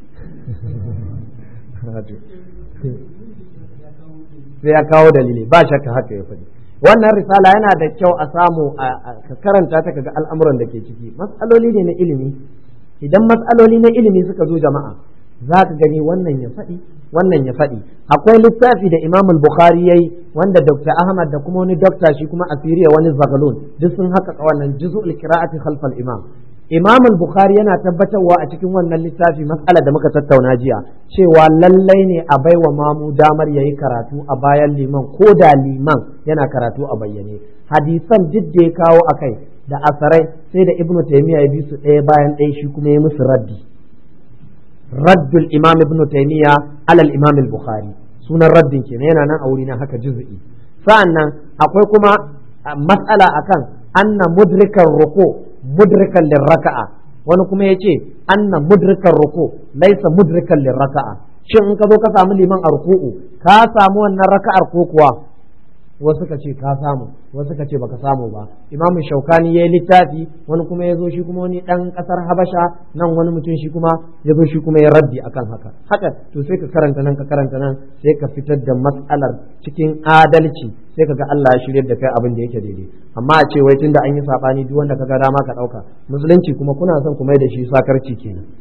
sai ya kawo dalili ba shakka haka ya faɗi wannan risala yana da kyau a samu ka karanta ta kaga al'amuran da ke ciki matsaloli ne na ilimi idan matsaloli na ilimi suka zo jama'a za ka gani wannan ya faɗi wannan ya faɗi akwai littafi da imam al-bukhari yayi wanda dr ahmad da kuma wani dokta shi kuma a siriya wani zagalun duk sun haka wannan juz'ul qira'ati khalf al-imam imam al-bukhari yana tabbatarwa a cikin wannan littafi mas'ala da muka tattauna jiya cewa lallai ne a baiwa mamu damar yayi karatu a bayan liman ko da liman yana karatu a bayyane hadisan duk da ya kawo akai da asarai sai da ibnu taymiya ya bi su ɗaya bayan ɗaya shi kuma ya musu raddi رد الإمام ابن تيمية على الإمام البخاري سنة الرد كنا ينا نان أولينا هكا جزئي فأنا أقول كما مسألة أكان أن مدرك الركوع مدركا للركعة wani kuma ya ce anna mudrikan ruku laisa mudrikan lirraka'a shin in ka zo ka samu liman a ruku'u ka samu wannan raka'ar ko kuwa wasu ka ce ka samu wasu ka ce baka samu ba imamu shaukani ya yi littafi wani kuma ya zo shi kuma wani dan kasar habasha nan wani mutum shi kuma ya zo shi kuma ya raddi akan haka haka to sai ka karanta nan ka karanta nan sai ka fitar da matsalar cikin adalci sai ka ga Allah ya shirya da kai abin da yake daidai amma a ce wai tunda an yi sabani duk wanda ka ga dama ka dauka musulunci kuma kuna son ku mai da shi sakarci kenan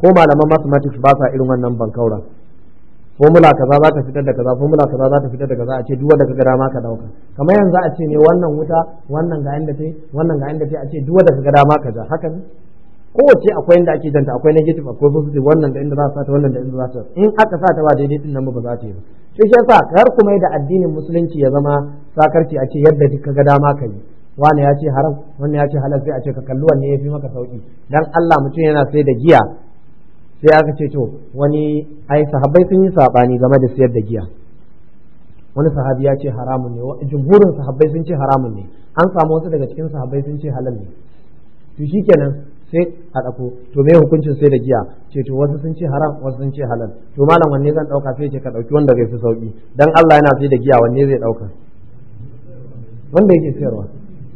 ko malaman mathematics ba sa irin wannan bankaura formula kaza za ta fitar da kaza formula kaza za ta fitar da kaza a ce duk wanda kaga dama ka dauka kamar yanzu a ce ne wannan wuta wannan ga inda tai wannan ga inda tai a ce duk wanda kaga dama ka ja haka ne kowace akwai inda ake janta akwai negative akwai positive wannan da inda za ta wannan da inda za ta in aka sa ta ba daidai din nan ba za ta yi ba shi shi yasa kar kuma da addinin musulunci ya zama sakarci a ce yadda duk kaga dama ka yi wani ya ce haram wani ya ce halal sai a ce ka kalli wanne ya fi maka sauki dan Allah mutum yana sai da giya sai aka ce to wani ai sahabbai sun yi sabani game da siyar da giya wani sahabi ya ce haramun ne jumhurin sahabbai sun ce haramun ne an samu wasu daga cikin sahabbai sun ce halal ne to shikenan sai a ɗako to me hukuncin sai da giya ce to wasu sun ce haram wasu sun ce halal to malam wanne zan ɗauka sai ce ka ɗauki wanda bai fi sauki dan Allah yana sai da giya wanne zai ɗauka wanda yake sayarwa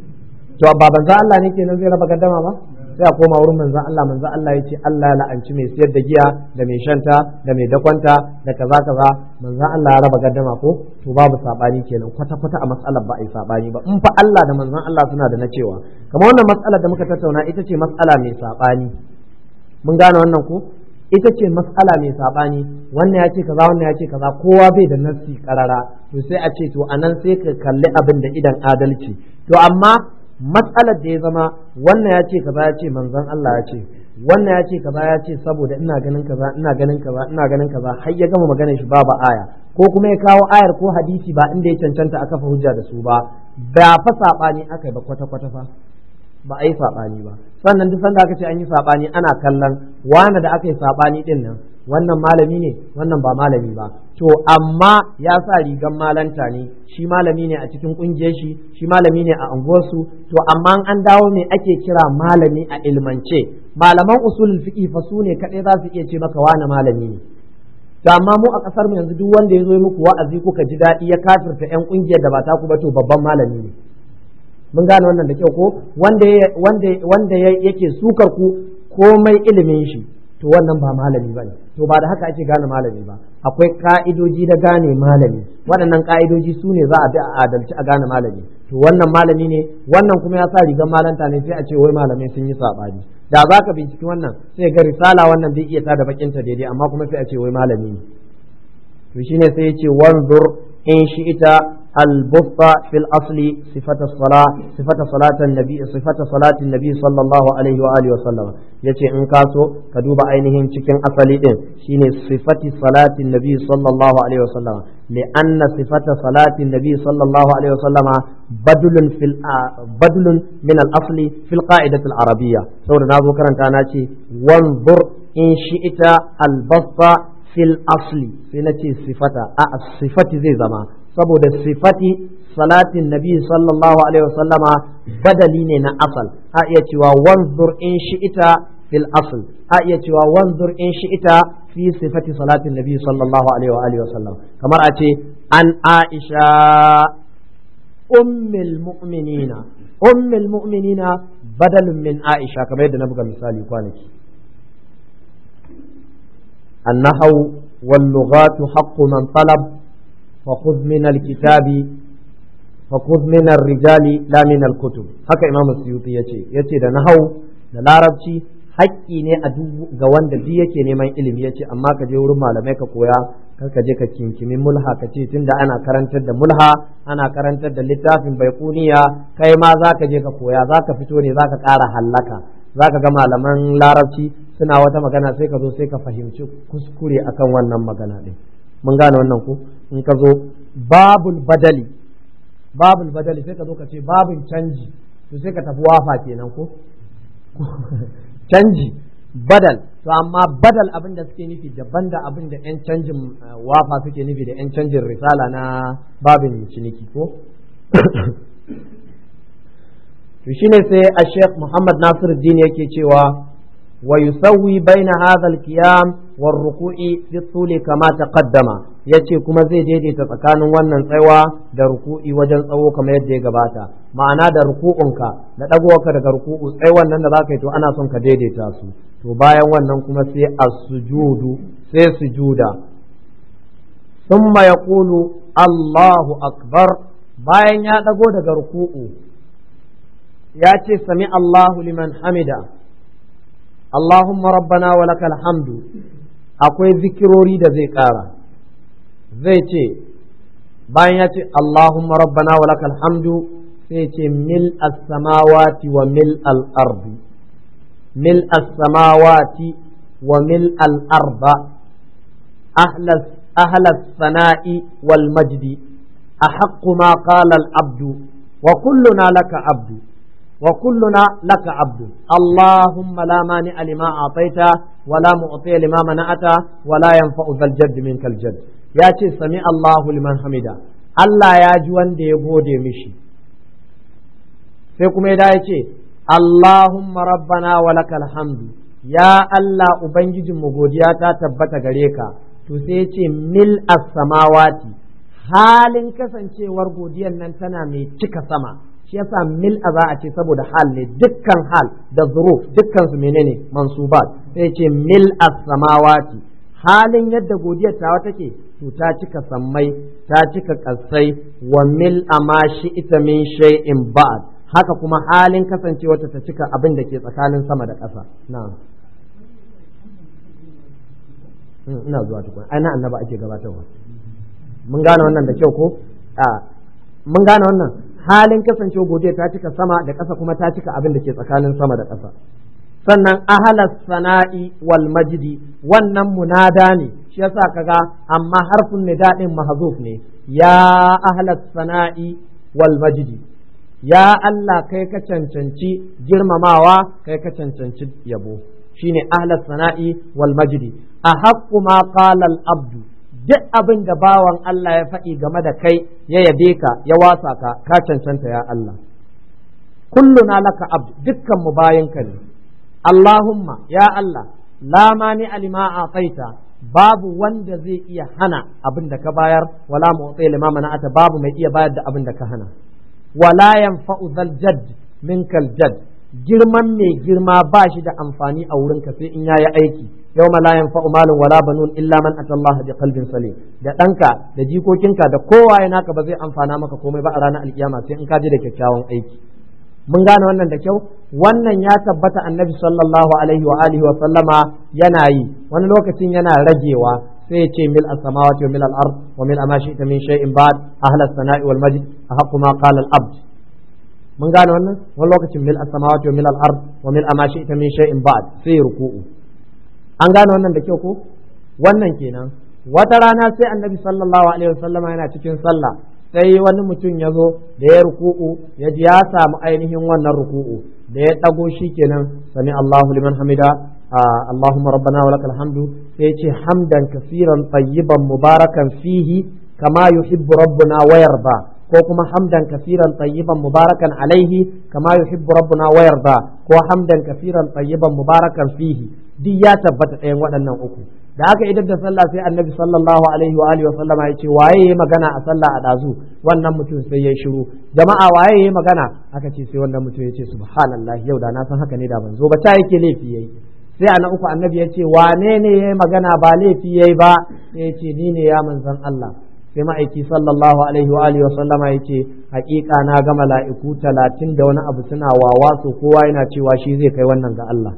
to ba banza Allah ne kenan zai raba gaddama ba sai a koma wurin manzan Allah manzan Allah ya ce Allah la'anci mai siyar da giya da mai shanta da mai dakwanta da kaza kaza manzan Allah ya raba gaddama ko to babu sabani kenan kwata kwata a matsalar ba a yi sabani ba in fa Allah da manzan Allah suna da na cewa kamar wannan matsalar da muka tattauna ita ce matsala mai sabani mun gane wannan ko ita ce matsala mai sabani wannan ya ce kaza wannan ya ce kaza kowa bai da nassi karara to sai a ce to anan sai ka kalli abin da idan adalci to amma matsalar da ya zama wannan ya ce kaza ya ce manzon Allah ya ce wannan ya ce kaza ya ce saboda ina ganin kaza ina ganin kaza ina ganin kaza har ya gama maganar shi babu aya ko kuma ya kawo ayar ko hadisi ba inda ya cancanta a kafa hujja da su ba ba fa sabani aka yi ba kwata kwata fa ba a yi sabani ba sannan duk sanda aka ce an yi sabani ana kallon wani da aka yi sabani din nan wannan malami ne wannan ba malami ba to amma ya sa rigan malanta ne shi malami ne a cikin kungiyar shi shi malami ne a unguwarsu to amma an dawo ne ake kira malami a ilmance malaman usulul fiqh fa su ne kadai za su iya ce maka wani malami ne to amma mu a kasar mu yanzu duk wanda ya zo muku wa'azi kuka ji daɗi ya kafirta yan kungiyar da ba ta ku ba to babban malami ne mun gane wannan da kyau ko wanda wanda wanda yake sukar ku komai ilimin shi to wannan ba malami bane to ba da haka ake gane malami ba akwai ka'idoji da gane malami waɗannan ka'idoji su ne za a bi a adalci a gane malami to wannan malami ne wannan kuma ya sa rigar malanta ne sai a ce wai malamai sun yi saɓani da za ka binciki wannan sai ga risala wannan bai iya tada bakinta daidai amma kuma sai a ce wai malami ne to shine sai ya ce wanzur in shi ita البطء في الأصل صفة الصلاة صفة صلاة النبي صفة صلاة النبي صلى الله عليه وآله وسلم yace in ka so ka duba ainihin cikin asali din shine sifati salati nabi sallallahu alaihi wasallam li anna sifata salati nabi sallallahu alaihi wasallama badlun fil badlun min al asli fil qa'idati al arabiyya saboda nazo karanta na ce wanzur in shi'ita al basta fil asli sai na ce sifata a sifati zai zama saboda sifati salatin nabi sallallahu alaihi wasallama badali ne na asal a iya cewa wanzur in shi'ita fil asl a iya cewa wanzur in shi'ita fi sifati salatin nabi sallallahu alaihi wa alihi wasallam kamar a ce an aisha ummul mu'minina ummul mu'minina badalun min aisha kamar yadda na buga misali kwanaki النحو واللغات حق من طلب فخذ من الكتاب فخذ من الرجال لا من الكتب haka imam suyuti yace yace da nahau da larabci haƙƙi ne a duk ga wanda duk yake neman ilimi yace amma ka je wurin malamai ka koya kar ka je ka kinkimi mulha ka ce tunda ana karantar da mulha ana karantar da littafin baikuniya kai ma za ka je ka koya za ka fito ne za ka ƙara hallaka za ka ga malaman larabci suna wata magana sai ka zo sai ka fahimci kuskure akan wannan magana ɗin mun gane wannan ko in ka zo babul badali babul badali sai ka zo ka ce babin canji to sai ka tafi wafa kenan ko canji badal to amma badal abin da suke nufi daban da abin da 'yan canjin wafa suke nufi da 'yan canjin risala na babin ciniki ko to shine sai a sheikh muhammad nasir din yake cewa wa yusawwi baina hadha al-qiyam war ruku'i fi tuli kama taqaddama yace kuma zai daidaita tsakanin wannan tsaiwa da ruku'i wajen tsawo kamar yadda ya gabata ma'ana da ruku'unka da dagowarka daga ruku'u tsaiwan nan da zaka yi to ana son ka daidaita su to bayan wannan kuma sai as-sujudu sai sujuda thumma yaqulu Allahu akbar bayan ya dago daga ruku'u ya ce sami Allahu liman hamida Allahumma rabbana wa lakal hamdu akwai zikirori da zai ƙara zai ce bayan ya ce Allahumma rabbana wa lakal hamdu sai ce mil as-samawati wa mil al-ardi mil as-samawati wa mil al-arda ahla as-sana'i wal majdi أحق ما قال العبد وكلنا لك عبد وكلنا لك عبد اللهم لا مانع لما أعطيت ولا معطي لما منعت ولا ينفع ذا الجد منك الجد يا سمع الله لمن حمده Allah ya ji wanda ya gode mishi sai kuma ya ce Allahumma rabbana wa lakal hamdu ya Allah ubangijinmu godiya ta tabbata gare ka to sai ya ce mil as-samawati halin kasancewar godiyar nan tana mai cika sama shi yasa mil a za a ce saboda hal ne dukkan hal da zuruf dukkan su menene mansubat sai ce mil as-samawati halin yadda godiyar tawa take to ta cika sammai ta cika kasai wa mil amashi ita min shay'in ba'd haka kuma halin kasancewar ta cika abin da ke tsakanin sama da ƙasa na'am ina zuwa tukun ai na annaba ake gabatarwa mun gane wannan da kyau ko a mun gane wannan halin kasancewa godiya ta cika sama da ƙasa kuma ta cika abin da ke tsakanin sama da ƙasa sannan ahalas sana'i wal majdi wannan munada ne shi yasa kaga amma harfin nida din mahzuf ne ya ahalas sana'i wal majdi ya Allah kai ka cancanci girmamawa kai ka cancanci yabo shine ahlas sana'i wal majdi a haqqu ma qala al abdu duk abin da bawan Allah ya faɗi game da kai ya yabe ka ya wasa ka ka cancanta ya Allah kulluna laka abd dukkan mu bayinka ne Allahumma ya Allah la mani alima ataita babu wanda zai iya hana abin da ka bayar wala mu'ti lima mana'ata babu mai iya bayar da abin da ka hana wala yanfa'u zal jadd minkal jadd girman mai girma ba shi da amfani a wurinka sai in yayi aiki yau la yanfa'u malun wala banun illa man atallaha bi qalbin salim da ɗanka da jikokinka da kowa ya naka ba zai amfana maka komai ba a ranar alkiyama sai in ka je da kyakkyawan aiki mun gane wannan da kyau wannan ya tabbata annabi sallallahu alaihi wa alihi wa sallama yana yi wani lokacin yana ragewa sai ya ce mil as-samawati wa mil al-ard wa mil ma shi'ta min shay'in ba'd ahla as-sana'i wal majd ahqqu ma qala al-abd mun gane wannan wani lokacin mil as-samawati wa mil al-ard wa mil ma shi'ta min shay'in ba'd sai ruku'u an gane wannan da kyau ko wannan kenan wata rana sai annabi sallallahu alaihi wasallama yana cikin sallah sai wani mutum ya zo da ya ruku'u ya ji ya samu ainihin wannan ruku'u da ya ɗago shi kenan sami Allahu liman hamida Allahumma rabbana wa lakal hamdu sai ce hamdan kasiran tayyiban mubarakan fihi kama yuhibbu rabbuna wa yarda ko kuma hamdan kasiran tayyiban mubarakan alaihi kama yuhibbu rabbuna wa yarda ko hamdan kasiran tayyiban mubarakan fihi duk ya tabbata ɗayan waɗannan uku da aka idar da sallah sai annabi sallallahu alaihi wa alihi wa sallama ya ce waye yayi magana a sallah a dazu wannan mutum sai ya shiru jama'a waye yayi magana aka ce sai wannan mutum ya ce subhanallah yau da na san haka ne da ban zo ba ta yake laifi yayi sai a na uku annabi ya ce wane ne yayi magana ba laifi yayi ba sai ya ce ni ne ya manzon Allah sai ma'aiki sallallahu alaihi wa alihi wa sallama ya ce hakika na ga mala'iku talatin da wani abu suna wawa so kowa yana cewa shi zai kai wannan ga Allah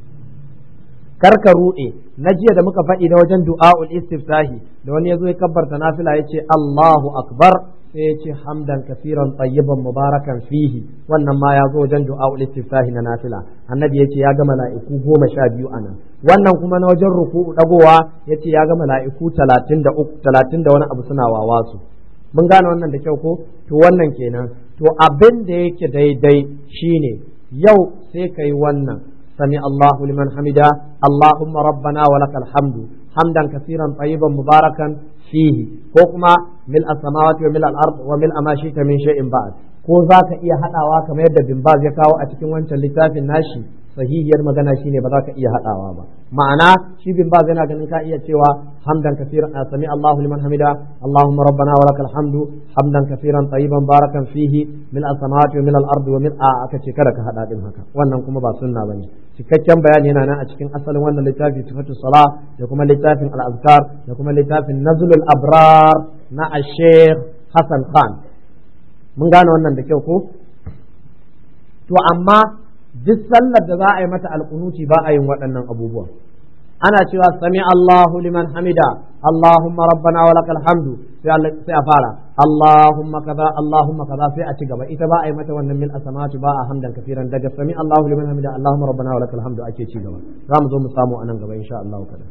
karka ruɗe na jiya da muka faɗi na wajen du'a'ul istiftahi da wani yazo ya kabbarta nafila yace Allahu akbar sai yace hamdan kafiran tayyiban mubarakan fihi wannan ma ya zo wajen du'a'ul istiftahi na nafila annabi yace ya ga mala'iku goma sha biyu anan wannan kuma na wajen ruku'u dagowa yace ya ga mala'iku talatin da uku talatin da wani abu suna wawasu mun gane wannan da kyau ko to wannan kenan to abin da yake daidai shine yau sai kai wannan سمع الله لمن حمده اللهم ربنا ولك الحمد حمدا كثيرا طيبا مباركا فيه حكما ملء السماوات وملء الارض وملء ما شئت من شيء بعد ko za ka iya haɗawa kamar yadda bin ya kawo a cikin wancan littafin nashi sahihiyar magana shine ba za ka iya haɗawa ba ma'ana shi bin baz yana ganin ka iya cewa hamdan kafiran sami Allahu liman hamida Allahumma rabbana wa lakal hamdu hamdan kafiran tayyiban barakan fihi min as-samawati wa min al-ardi wa min aka ce kada ka haɗa din haka wannan kuma ba sunna bane cikakken bayani yana nan a cikin asalin wannan littafi sifatu salah da kuma littafin al-azkar da kuma littafin nazlul abrar na ash-sheikh Hassan Khan mun gane wannan da kyau ko to amma duk sallar da za a yi mata alkunuti ba a yin waɗannan abubuwa ana cewa sami Allahu liman hamida Allahumma rabbana wa lakal hamdu sai a fara Allahumma kaza Allahumma kaza sai a ci gaba ita ba a yi mata wannan mil asamatu ba a hamdan kafiran daga sami Allahu liman hamida Allahumma rabbana wa lakal hamdu ake ci gaba za mu zo mu samu anan gaba insha Allah kada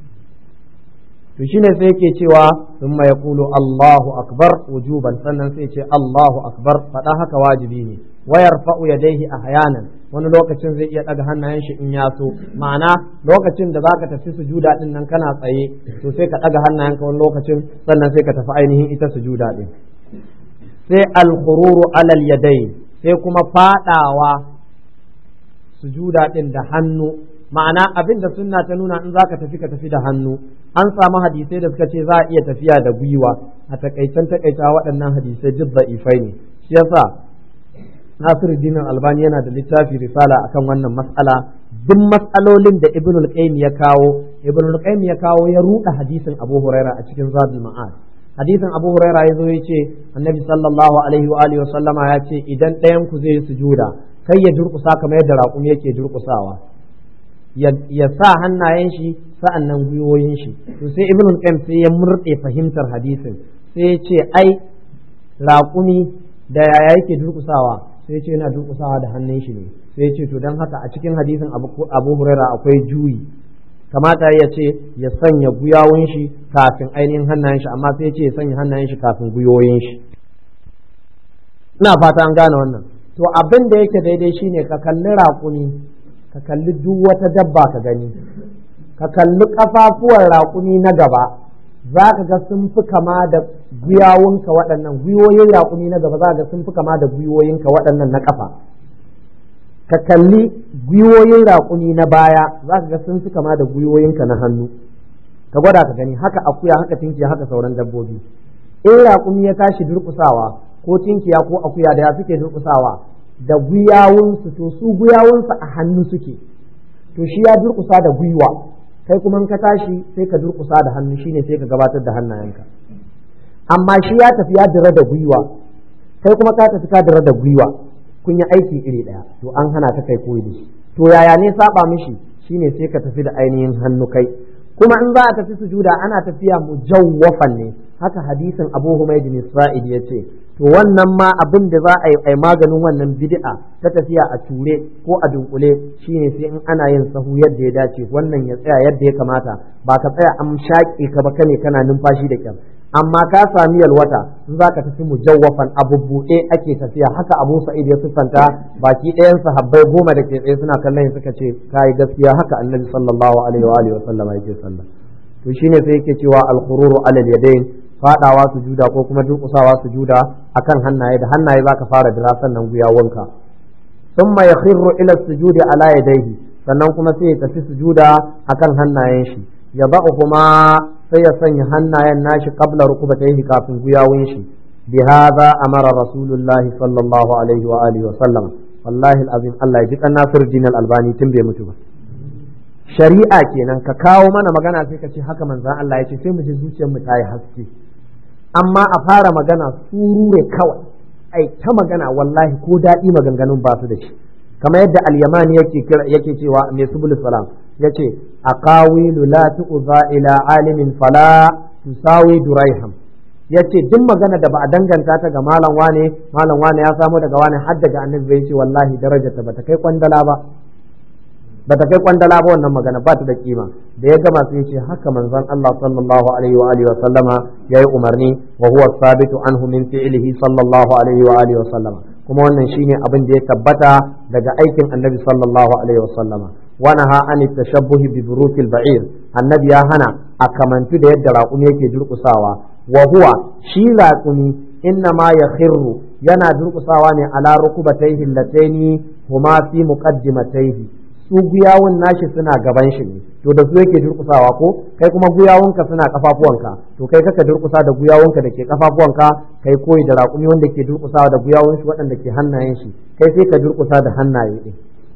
to shine sai yake cewa thumma yaqulu Allahu akbar wujuban sannan sai ce Allahu akbar fada haka wajibi ne wayar fa'u yadaihi ahyanan wani lokacin zai iya daga hannayen shi in ya so ma'ana lokacin da zaka tafi sujuda din nan kana tsaye to sai ka daga hannayenka wani lokacin sannan sai ka tafi ainihin ita sujuda din sai al-khururu alal yadai sai kuma fadawa sujuda din da hannu ma'ana abin da sunna ta nuna in zaka tafi ka tafi da hannu an samu hadisai da suka ce za a iya tafiya da gwiwa a takaicen takaita waɗannan hadisai duk da'ifai ne shi yasa Nasiruddin Albani yana da littafi risala akan wannan mas'ala duk mas'alolin da Ibn al-Qayyim ya kawo Ibn al-Qayyim ya kawo ya ruɗa hadisin Abu Huraira a cikin Zadul Ma'ad hadisin Abu Huraira ya zo ya ce Annabi sallallahu alaihi wa alihi wa sallama ya ce idan ɗayan ku zai sujuda kai ya durƙusa kamar yadda raƙumi yake durƙusawa ya sa hannayen shi sa'an nan gwiwoyin shi to sai Ibn al-Qayyim sai ya murɗe fahimtar hadisin sai ya ce ai raƙumi da yaya yake durƙusawa sai ce yana durƙusawa da hannun shi ne sai ce to don haka a cikin hadisin abu huraira akwai juyi kamata ya ce ya sanya guyawun shi kafin ainihin hannayen shi amma sai ce ya sanya hannayen shi kafin guyoyin shi ina fata an gane wannan to abin da yake daidai shine ka kalli raƙuni ka kalli duk wata dabba ka gani ka kalli ƙafafuwan raƙuni na gaba za ka ga sun fi kama da gwiwawunka waɗannan gwiwoyin raƙumi na gaba za ka ga sun fi kama da gwiwoyinka waɗannan na ƙafa ka kalli gwiwoyin raƙumi na baya za ka ga sun fi kama da gwiwoyinka na hannu ka gwada ka gani haka akuya haka tinkiya haka sauran dabbobi in raƙumi ya tashi durƙusawa ko tinkiya ko akuya da ya suke durƙusawa da gwiwawunsu to su gwiwawunsu a hannu suke to shi ya durƙusa da gwiwa kai kuma ka tashi sai ka durkusa da hannu shine sai ka gabatar da hannayenka amma shi ya tafi ya dira da gwiwa kai kuma ka tafi ka dira da gwiwa kun yi aiki iri ɗaya to an hana ta kai koyi da shi to yaya ne saba mishi shine sai ka tafi da ainihin hannu kai kuma in za a tafi sujuda ana tafiya mujawwafan ne haka hadisin Abu Humayd bin Sa'id ya ce to wannan ma abin da za a yi maganin wannan bid'a ta tafiya a ture ko a dunkule shine sai in ana yin sahu yadda ya dace wannan ya tsaya yadda ya kamata ba ka tsaya an shaƙe ka ba kane kana numfashi da kyau amma ka sami yalwata in za ka tafi mujawwafan abu buɗe ake tafiya haka Abu Sa'id ya siffanta baki ɗayan sahabbai goma da ke tsaye suna kallon suka ce kai gaskiya haka Annabi sallallahu alaihi wa alihi wa sallama yake sallah to shine sai yake cewa al-khururu alal yadayn fadawa sujuda ko kuma durƙusawa sujuda akan hannaye da hannaye zaka fara dira sannan guyawanka thumma yakhirru ila sujudi ala yadayhi sannan kuma sai ya tafi sujuda akan hannayen shi ya kuma sai ya sanya hannayen nashi qabla rukubatayhi kafin guyawun shi bi hadha amara rasulullahi sallallahu alaihi wa alihi wa sallam wallahi alazim Allah ya ji kan Nasir albani tun bai mutu ba shari'a kenan ka kawo mana magana sai ka ce haka manzan Allah ya ce sai mu ji zuciyar mu ta yi haske amma a fara magana surure kawai ai ta magana wallahi ko daɗi maganganun ba su da shi kamar yadda al-yamani yake yake cewa mai subul salam yace aqawilu la tu'za ila alimin fala tusawi duraiham yace duk magana da ba a danganta ta ga malam wane malam wane ya samu daga wane har daga annabi bai ce wallahi darajarta bata kai kwandala ba bata kai kwandala ba wannan magana ba ta da kima da ya gama sai ce haka manzon Allah sallallahu alaihi wa alihi wa sallama yayi umarni wa huwa sabitu anhu min fi'lihi sallallahu alaihi wa alihi wa sallama kuma wannan shine abin da ya tabbata daga aikin annabi sallallahu alaihi wa sallama wa naha an tashabbuhi bi burukil ba'ir annabi ya hana a kamantu da yadda raƙumi yake durƙusawa wa huwa shi raƙumi inna ma yakhirru yana durƙusawa ne ala rukubatayhi allataini huma fi muqaddimatayhi su guyawun nashi suna gaban shi ne to da su yake durkusawa ko kai kuma guyawunka suna kafafuwanka to kai kaka durkusa da guyawunka da ke kafafuwanka kai koyi da raƙumi wanda ke durkusawa da guyawun shi waɗanda ke hannayen shi kai sai ka durkusa da hannaye ɗin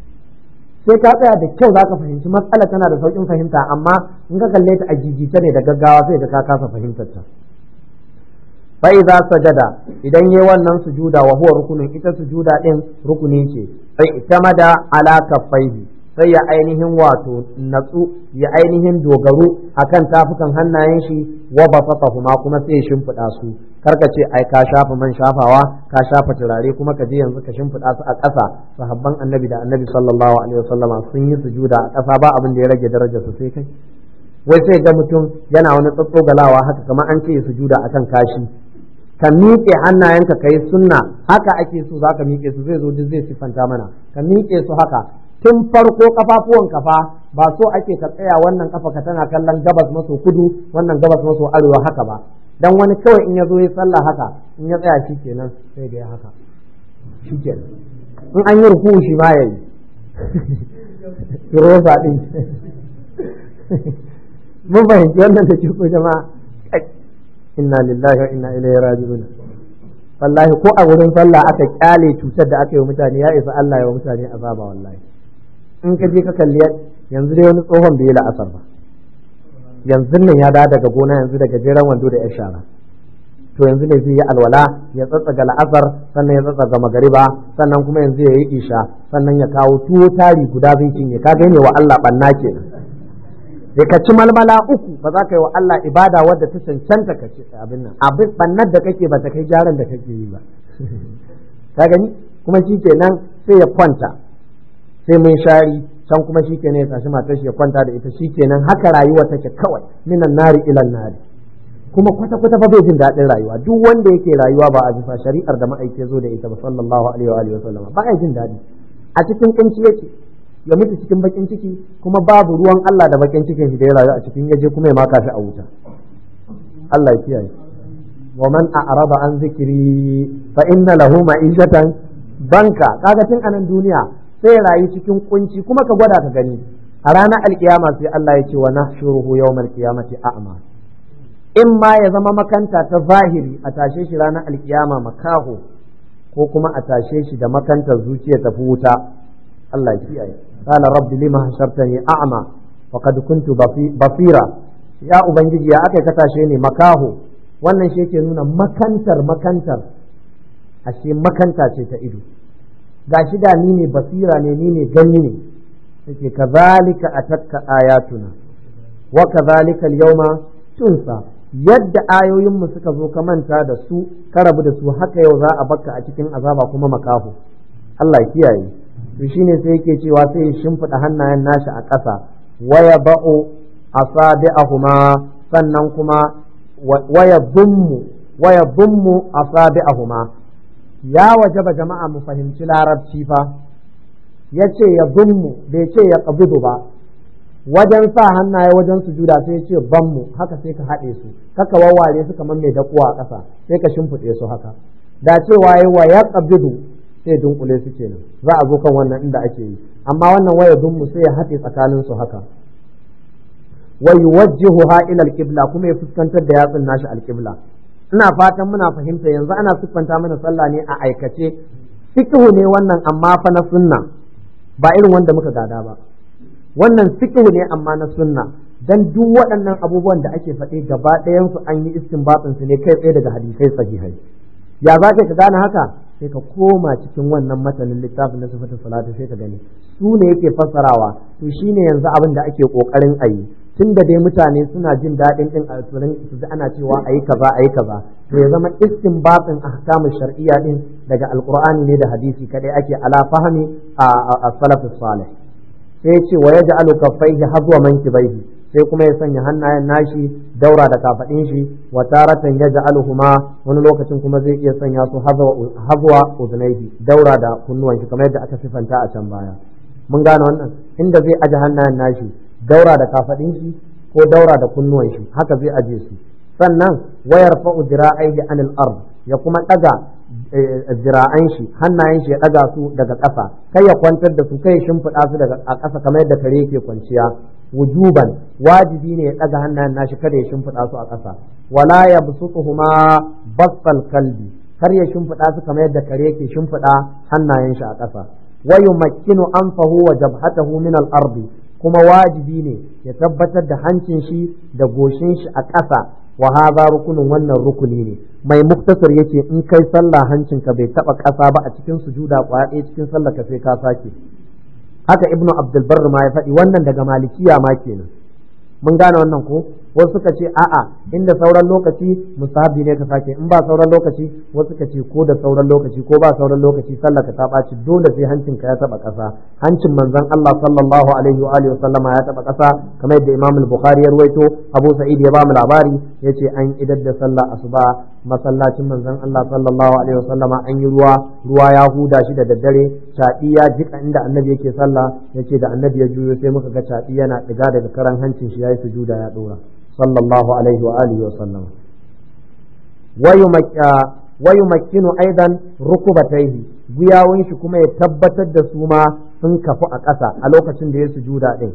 sai ka tsaya da kyau zaka fahimci matsala tana da sauƙin fahimta amma in ka kalle ta a jijice ne da gaggawa sai ka kasa fahimtar ta fa idza sajada idan yayi wannan sujuda wa huwa rukunin ita sujuda din rukuni ce sai itamada ala kaffaihi sai ya ainihin wato natsu ya ainihin dogaro akan tafukan hannayen shi wa bafatahuma kuma sai ya shimfiɗa su karka ce ai ka shafa man shafawa ka shafa turare kuma ka je yanzu ka shimfiɗa su a ƙasa sahabban annabi da annabi sallallahu alaihi wasallama sun yi sujuda a ƙasa ba abin da ya rage darajar su sai kai wai sai ga mutum yana wani tsatsogalawa haka kamar an ce sujuda akan kashi ka miƙe hannayenka ka yi sunna haka ake so za ka miƙe su zai zo duk zai siffanta mana ka miƙe su haka tun farko kafafuwan kafa ba so ake ka tsaya wannan kafa ka tana kallon gabas maso kudu wannan gabas maso arewa haka ba dan wani kawai in ya zo ya sallah haka in ya tsaya shi kenan sai ga haka shi kenan in an yi ruku shi ma yayi rosa din mun fahimci wannan da ko jama'a inna lillahi wa inna ilaihi raji'un wallahi ko a wurin sallah aka kyale cutar da aka yi wa mutane ya isa Allah ya wa mutane azaba wallahi in ka je ka kalli yanzu dai wani tsohon bai yi la'asar ba yanzu nan ya da daga gona yanzu daga jeren wando da ya shara to yanzu ne zai yi alwala ya tsatsaga la'asar sannan ya tsatsaga magariba sannan kuma yanzu ya yi isha sannan ya kawo tuwo tari guda zai cinye ka gane wa Allah banna kenan sai ka ci malmala uku ba za ka yi wa Allah ibada wadda ta cancanta ka ci abin nan abin bannar da kake ba ta kai gyaran da kake yi ba ka gani kuma shi kenan sai ya kwanta sai mun shari can kuma shi kenan ya tashi matar shi ya kwanta da ita shi kenan haka rayuwa take kawai minan nari ilan nari kuma kwata kwata fa bai jin daɗin rayuwa duk wanda yake rayuwa ba a bisa shari'ar da ma'aike zo da ita ba sallallahu alaihi wa alihi wa sallam ba ya jin daɗi a cikin kunci yake ya mutu cikin bakin ciki kuma babu ruwan Allah da bakin cikin shi da ya rayu a cikin yaje kuma ya maka shi a wuta Allah ya kiyaye wa man a'rada an zikri fa inna lahu ma'ishatan banka kaga tun anan duniya sai ya rayu cikin kunci kuma ka gwada ka gani a ranar alkiyama sai Allah ya ce wa nahshuruhu yawmal qiyamati a'ma in ma ya zama makanta ta zahiri a tashe shi ranar alkiyama makaho ko kuma a tashe shi da makantar zuciya ta wuta Allah ya kiyaye قال رب لما حشرتني أعمى وقد كنت basira ya ubangiji ya aka ka tashe ni makaho wannan shi yake nuna makantar makantar ashe makanta ce ta ido gashi da ni ne basira ne ni ne gani ne yake kazalika atatka ayatuna wa kazalika al-yawma tunsa yadda ayoyinmu suka zo ka manta da su ka rabu da su haka yau za a bakka a cikin azaba kuma makaho Allah ya kiyaye to shine sai yake cewa sai ya shimfiɗa hannayen nashi a ƙasa waya ba'u asabi'ahuma sannan kuma waya dummu waya dummu asabi'ahuma ya wajaba jama'a mu fahimci larabci fa yace ya dummu bai ce ya qabidu ba wajen sa hannaye wajen sujuda sai ya ce banmu haka sai ka haɗe su kaka wawware su kamar mai dakuwa a ƙasa sai ka shimfiɗe su haka da cewa yi wa ya qabidu sai dunkule su kenan za a zo kan wannan inda ake yi amma wannan waya dummu sai ya haɗe tsakanin su haka wa yuwajjihuha ila alqibla kuma ya fuskantar da yatsun nashi alqibla ina fatan muna fahimta yanzu ana siffanta mana sallah ne a aikace fiqhu ne wannan amma fa na sunna ba irin wanda muka gada ba wannan fiqhu ne amma na sunna dan duk waɗannan abubuwan da ake faɗe gaba ɗayan su an yi istinbatin su ne kai tsaye daga hadisai sahihai ya za ka gane haka sai ka koma cikin wannan matanin littafin na sifatin salatu sai ka gani su ne yake fassarawa to shine yanzu abin da ake kokarin a yi tun da dai mutane suna jin daɗin ɗin a su ji ana cewa a yi kaza a yi kaza to ya zama istinbatin ahkamu shar'iyya din daga alqur'ani ne da hadisi kadai ake ala fahmi a salafus salih sai ya ce wa yaj'alu kaffaihi hazwa mankibaihi sai kuma ya sanya hannayen nashi daura da kafaɗin shi wa taratan yaj'aluhuma wani lokacin kuma zai iya sanya su hazwa udunaihi daura da kunnuwan shi kamar yadda aka sifanta a can baya mun gane wannan inda zai aje hannayen nashi daura da kafaɗin shi ko daura da kunnuwan shi haka zai aje su sannan wayar fa'u dira'aihi anil ard ya kuma ɗaga zira'an shi hannayen shi ya ɗaga su daga ƙasa kai ya kwantar da su kai ya shimfiɗa su daga a ƙasa kamar yadda kare yake kwanciya wujuban wajibi ne ya ɗaga hannayen nashi kada ya shimfiɗa su a ƙasa wala ya busutuhuma basal kalbi kar ya shimfiɗa su kamar yadda kare yake shimfiɗa hannayen shi a ƙasa wa yumakkinu anfahu wa jabhatahu min al-ardi kuma wajibi ne ya tabbatar da hancin shi da goshin shi a ƙasa wa hadha rukunun wannan rukuni ne mai muktasar yace in kai sallah hancinka bai taba ƙasa ba a cikin sujuda kwaya ɗaya cikin sallah ka sai ka sake haka ibnu abdul barr ma ya faɗi wannan daga malikiya ma kenan mun gane wannan ko wasu suka ce a'a inda sauran lokaci mustahabi ne ka sake in ba sauran lokaci wasu suka ce ko da sauran lokaci ko ba sauran lokaci sallar ka ta ɓaci dole sai hancin ka ya taba ƙasa hancin manzon Allah sallallahu alaihi wa alihi sallama ya taba ƙasa kamar yadda Imam al-Bukhari ya ruwaito Abu Sa'id ya ba mu labari yace an idar da sallah asuba masallacin manzon Allah sallallahu alaihi wa sallama an yi ruwa ruwa ya huda shi da daddare caɗi ya jika inda annabi yake sallah yace da annabi ya juyo sai muka ga caɗi yana ɗiga daga karan hancin shi yayi sujuda ya ɗora sallallahu alaihi wa alihi wa sallam wa yumakkinu aidan rukubataihi guyawun shi kuma ya tabbatar da su ma sun kafu a ƙasa a lokacin da ya sujuda din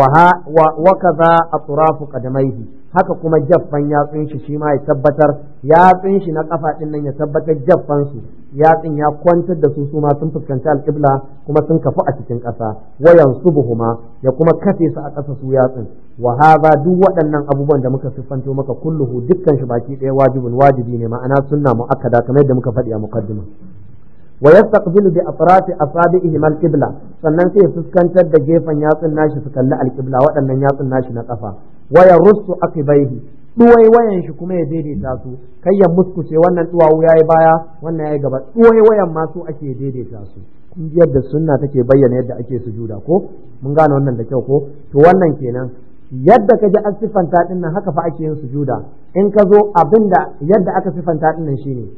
wa kaza atrafu qadamaihi haka kuma jaffan yatsun shi shi ma ya tabbatar yatsun shi na kafa din nan ya tabbatar jaffan su yatsun ya kwantar da su su ma sun fuskanci alƙibla kuma sun kafu a cikin ƙasa wayan subuhuma ya kuma kafe su a ƙasa su yatsun wa hadha duk waɗannan abubuwan da muka siffanto maka kulluhu dukkan shi baki ɗaya wajibin wajibi ne ma'ana sunna muakkada kamar yadda muka faɗi a muqaddima wa yastaqbilu bi atrafi asabihi al-qibla sannan sai ya fuskantar da gefen yatsun nashi su kalli al-qibla waɗannan yatsun nashi na kafa wa yarussu aqibaihi duwai wayan shi kuma ya daidaita su kai ya muskuce wannan duwawu yayi baya wannan yayi gaba duwai wayan ma su ake daidaita su kun ji yadda sunna take bayyana yadda ake sujuda ko mun gane wannan da kyau ko to wannan kenan yadda ka ji an siffanta din nan haka fa ake yin sujuda in ka zo abinda yadda aka siffanta din nan shine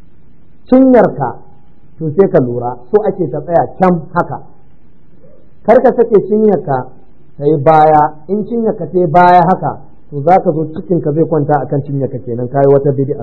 cinyarka to sai ka lura so ake ta tsaya can haka kar ka sake cinyarka ta yi baya in cinyarka ta yi baya haka to za ka zo cikinka zai kwanta akan cinyarka kenan kayi wata bid'a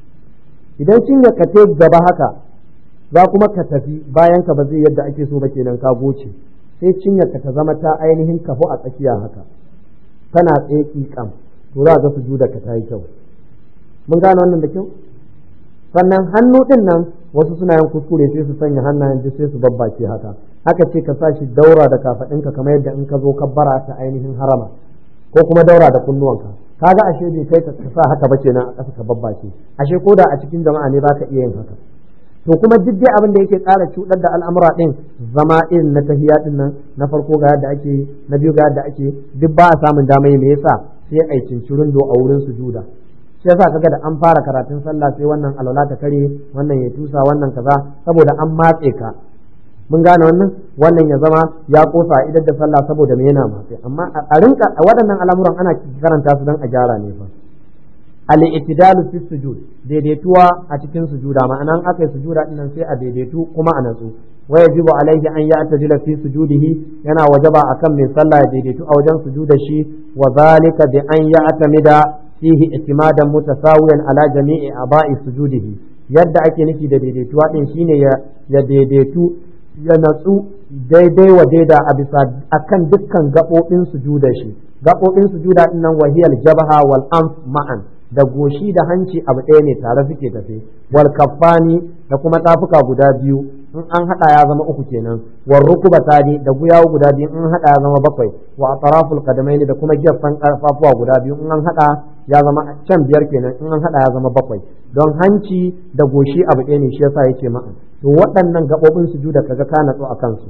idan cinyarka ta gaba haka za kuma ka tafi bayan ka ba zai yadda ake so ba kenan ka goce sai cinyarka ta zama ta ainihin kafu a tsakiya haka tana tsaye ƙiƙam to za ga sujuda ka ta yi kyau mun gane wannan da kyau sannan hannu din nan wasu suna yin kuskure sai su sanya hannayen duk sai su babbace haka haka ce ka sa shi daura da kafaɗinka kamar yadda in ka zo kabbara ta ainihin harama ko kuma daura da kunnuwanka kaga ashe bai kai ka sa haka ba kenan a ƙasa ka babbace ashe ko da a cikin jama'a ne baka iya yin haka to kuma duk dai abin da yake ƙara cuɗar da al'amura ɗin zama irin na tahiya ɗin nan na farko ga yadda ake na biyu ga yadda ake duk ba a samun dama me yasa sai a yi cincirin do a wurin sujuda shi yasa kaga da an fara karatun sallah sai wannan alwala ta kare wannan ya tusa wannan kaza saboda an matse ka mun gane wannan wannan ya zama ya kosa idan da sallah saboda me yana matse amma a rinka waɗannan al'amuran ana karanta su don a gyara ne fa al-i'tidalu fi sujud daidaituwa a cikin sujuda ma'ana aka yi sujuda dinnan sai a daidaitu kuma a natsu wa yajibu alaihi an ya'tadila fi sujudihi yana wajaba akan mai sallah ya daidaitu a wajen sujuda shi wa zalika bi an ya'tamida fihi itimadan mutasawiyan ala jami'i aba'i sujudihi yadda ake nufi da daidaituwa din shine ya ya daidaitu ya natsu daidai wa daida a bisa akan dukkan gaɓoɓin sujuda shi gaɓoɓin sujuda din nan wahiyal jabha wal anf ma'an da goshi da hanci abu ɗaya ne tare suke tafe wal kaffani da kuma tafuka guda biyu in an hada ya zama uku kenan war rukubatani da guyawu guda biyu in hada ya zama bakwai wa atraful qadamaini da kuma gefen karfafuwa guda biyu in an hada ya zama can biyar kenan in an hada ya zama bakwai don hanci da goshi abu ɗaya ne shi yasa yake ma'a to waɗannan gabobin sujuda kaga ka natsu a kansu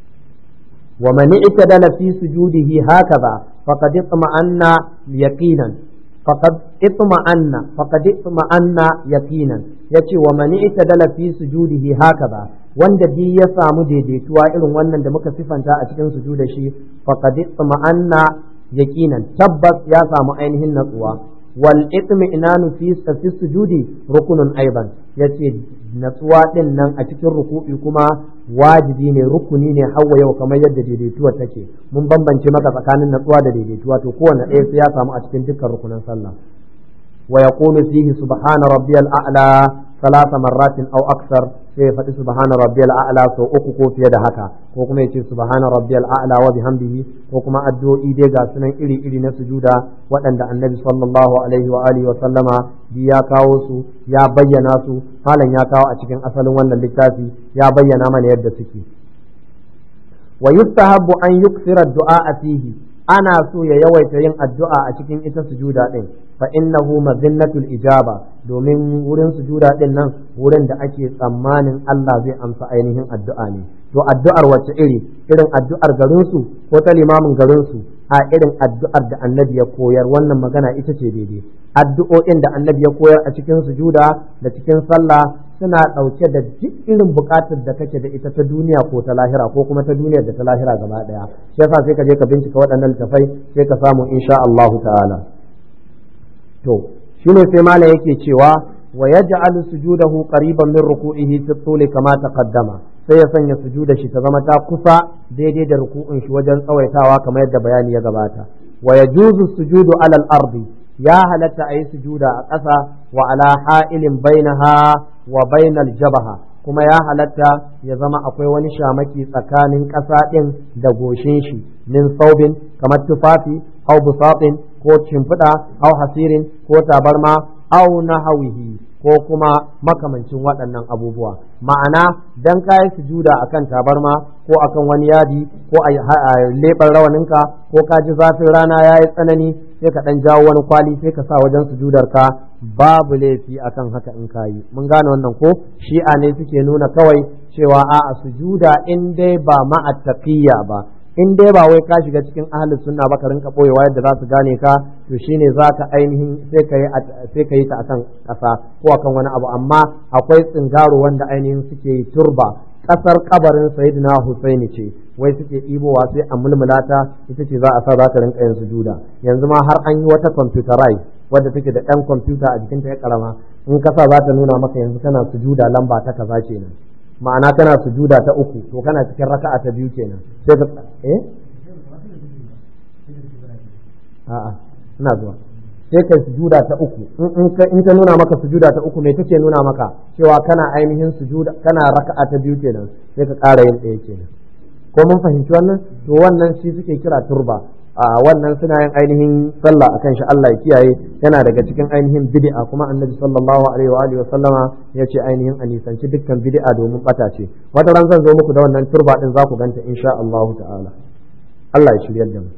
wa man itadala fi sujudihi hakaza faqad itma'anna yaqinan faqad itma'anna faqad itma'anna yaqinan yace wa man itadala fi sujudihi hakaza wanda bi ya samu daidaituwa irin wannan da muka sifanta a cikin sujuda shi faqad itma'anna yaqinan tabbas ya samu ainihin natsuwa wal itmi'nanu fi fi sujudi rukunun aiban yace natsuwa din nan a cikin ruku'i kuma wajibi ne rukuni ne hawa yau kamar yadda daidaituwa take mun bambance maka tsakanin natsuwa da daidaituwa to kowanne ɗaya sai ya samu a cikin dukkan rukunan sallah wa yaqulu fihi subhana rabbiyal a'la ثلاث مرات أو أكثر sai faɗi subhana rabbiyal a'la sau uku ko fiye da haka ko kuma yace subhana rabbiyal a'la wa bihamdihi ko kuma addu'o'i dai ga sunan iri iri na sujuda waɗanda annabi sallallahu alaihi wa alihi wa sallama bi ya kawo su ya bayyana su malam ya kawo a cikin asalin wannan littafi ya bayyana mana yadda suke wa yustahabbu an yuksira du'a fihi ana so ya yawaita yin addu'a a cikin ita sujuda din fa innahu mazinnatul ijaba domin wurin sujuda din nan wurin da ake tsammanin Allah zai amsa ainihin addu'a ne to addu'ar wacce iri irin addu'ar garin su ko ta limamin garin su a irin addu'ar da annabi ya koyar wannan magana ita ce daidai addu'o'in da annabi ya koyar a cikin sujuda da cikin sallah suna ɗauke da duk irin buƙatar da kake da ita ta duniya ko ta lahira ko kuma ta duniyar da ta lahira gaba ɗaya shi yasa sai ka je ka bincika waɗannan littafai sai ka samu insha Allahu ta'ala to shine sai malam yake cewa wa yaj'alu sujudahu qariban min ruku'ihi fi tuli kama taqaddama sai ya sanya sujuda shi ta zama ta kusa daidai da ruku'un shi wajen tsawaitawa kamar yadda bayani ya gabata wa yajuzu sujudu alal ardi ya halatta a yi sujuda a ƙasa wa ala ha'ilin bainaha wa bainal jabaha kuma ya halatta ya zama akwai wani shamaki tsakanin ƙasa ɗin da goshin shi min saubin kamar tufafi au busatin ko shimfiɗa au hasirin ko tabarma au nahawihi ko kuma makamancin waɗannan abubuwa ma'ana dan kayi sujuda akan tabarma ko akan wani yadi ko a leɓar rawaninka ko ka ji zafin rana ya yi tsanani sai ka ɗan jawo wani kwali sai ka sa wajen sujudar ka babu laifi akan haka in kayi mun gane wannan ko shi'a ne suke nuna kawai cewa a'a sujuda in dai ba ma'attaqiyya ba in dai ba wai ka shiga cikin ahli sunna ba ka rinka boyewa yadda za su gane ka to shine za ka ainihin sai ka yi sai ka yi ta akan ƙasa ko akan wani abu amma akwai tsingaro wanda ainihin suke yi turba ƙasar kabarin sayyidina Husaini ce wai suke ɗibowa sai a mulmulata ita ce za a sa za ta rinka yin sujuda yanzu ma har an yi wata computerize wadda take da ɗan kwamfuta a jikinta ya karama in ka sa za ta nuna maka yanzu kana sujuda lamba ta kaza kenan ma'ana kana sujuda ta uku to kana cikin raka'a ta biyu kenan sai ka eh a'a ina zuwa sai kai sujuda ta uku in ta nuna maka sujuda ta uku me take nuna maka cewa kana ainihin sujuda kana raka'a ta biyu kenan sai ka ƙara yin ɗaya kenan ko mun fahimci wannan to wannan shi suke kira turba a wannan suna yin ainihin sallah akan shi Allah ya kiyaye yana daga cikin ainihin bid'a kuma annabi sallallahu alaihi wa alihi wa sallama ya ce ainihin a nisanci dukkan bid'a domin bata ce wata ran zan zo muku da wannan turba din za ku ganta insha Allah ta'ala Allah ya shiryar da mu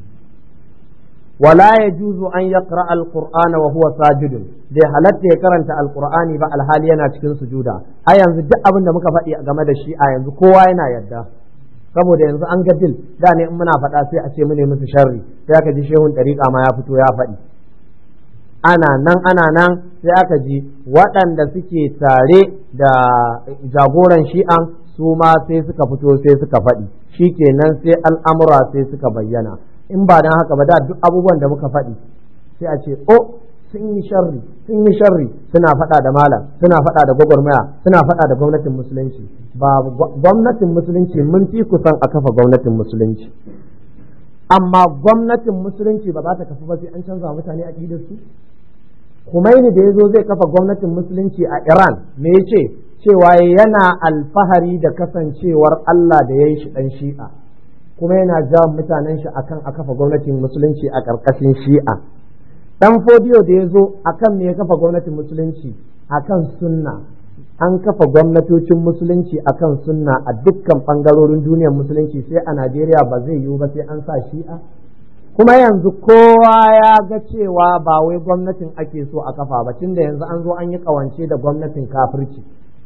wala yajuzu an yaqra alqur'ana wa huwa sajidun bai halatta ya karanta alqur'ani ba alhali yana cikin sujuda a yanzu duk abin da muka faɗi game da shi a yanzu kowa yana yadda saboda yanzu an ga dil da ne in muna faɗa sai a ce mu ne musu sharri sai aka ji shehun ɗariƙa ma ya fito ya faɗi ana nan ana nan sai aka ji waɗanda suke tare da jagoran shi'an su ma sai suka fito sai suka faɗi shi kenan sai al'amura sai suka bayyana in ba don haka ba da duk abubuwan da muka faɗi sai a ce o sun yi sharri sun yi sharri suna faɗa da malam suna faɗa da gwagwarmaya suna faɗa da gwamnatin musulunci ba gwamnatin musulunci mun fi kusan a kafa gwamnatin musulunci amma gwamnatin musulunci ba za ta kafa ba sai an canza mutane aƙidar su Kumaini da ya zo zai kafa gwamnatin musulunci a Iran me ya ce cewa yana alfahari da kasancewar Allah da ya yi shi ɗan shi'a kuma yana jawo mutanen shi akan a kafa gwamnatin musulunci a ƙarƙashin shi'a dan fodiyo da ya zo akan me ya kafa gwamnatin musulunci akan sunna an kafa gwamnatocin musulunci akan sunna a dukkan bangarorin duniyar musulunci sai a Najeriya ba zai yiwu ba sai an sa shi'a kuma yanzu kowa ya ga cewa ba wai gwamnatin ake so a kafa ba tunda yanzu an zo an yi kawance da gwamnatin kafirci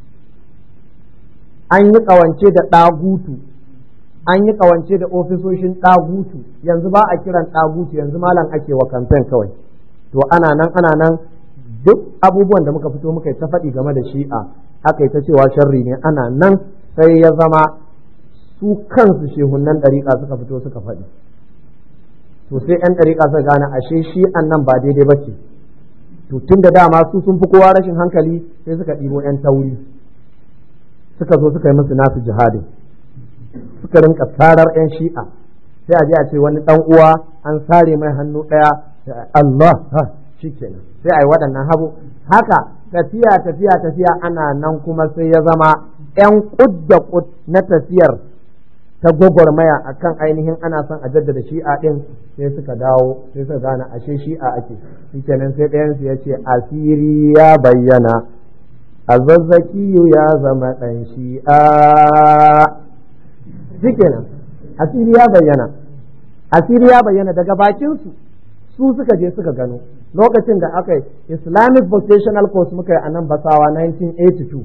an yi kawance da ɗagutu an yi kawance da ofisoshin ɗagutu yanzu ba a kiran ɗagutu yanzu malam ake wa kamfen kawai to ana nan ana nan duk abubuwan da muka fito muka yi ta faɗi game da shi'a aka yi ta cewa sharri ne ana nan sai ya zama su kansu shehunan ɗariƙa suka fito suka faɗi to sai 'yan ɗariƙa suka gane ashe shi'an nan ba daidai ba ce to tun da dama su sun fi kowa rashin hankali sai suka ɗibo 'yan tauri suka zo suka yi musu nasu jihadin suka rinka tarar 'yan shi'a sai a je a ce wani ɗan uwa an sare mai hannu ɗaya Allah shi kenan sai a yi waɗannan habu haka tafiya tafiya tafiya ana nan kuma sai ya zama 'yan kud da kud na tafiyar ta gwagwarmaya a kan ainihin ana son a jaddada shi'a ɗin sai suka dawo sai suka gane ashe shi'a ake shi kenan sai ɗayansu ya ce asiri ya bayyana a zazzakiyu ya zama ɗan shi'a shi kenan asiri ya bayyana asiri ya bayyana daga bakin su su suka je suka gano lokacin da aka yi islamic vocational course muka yi a nan basawa 1982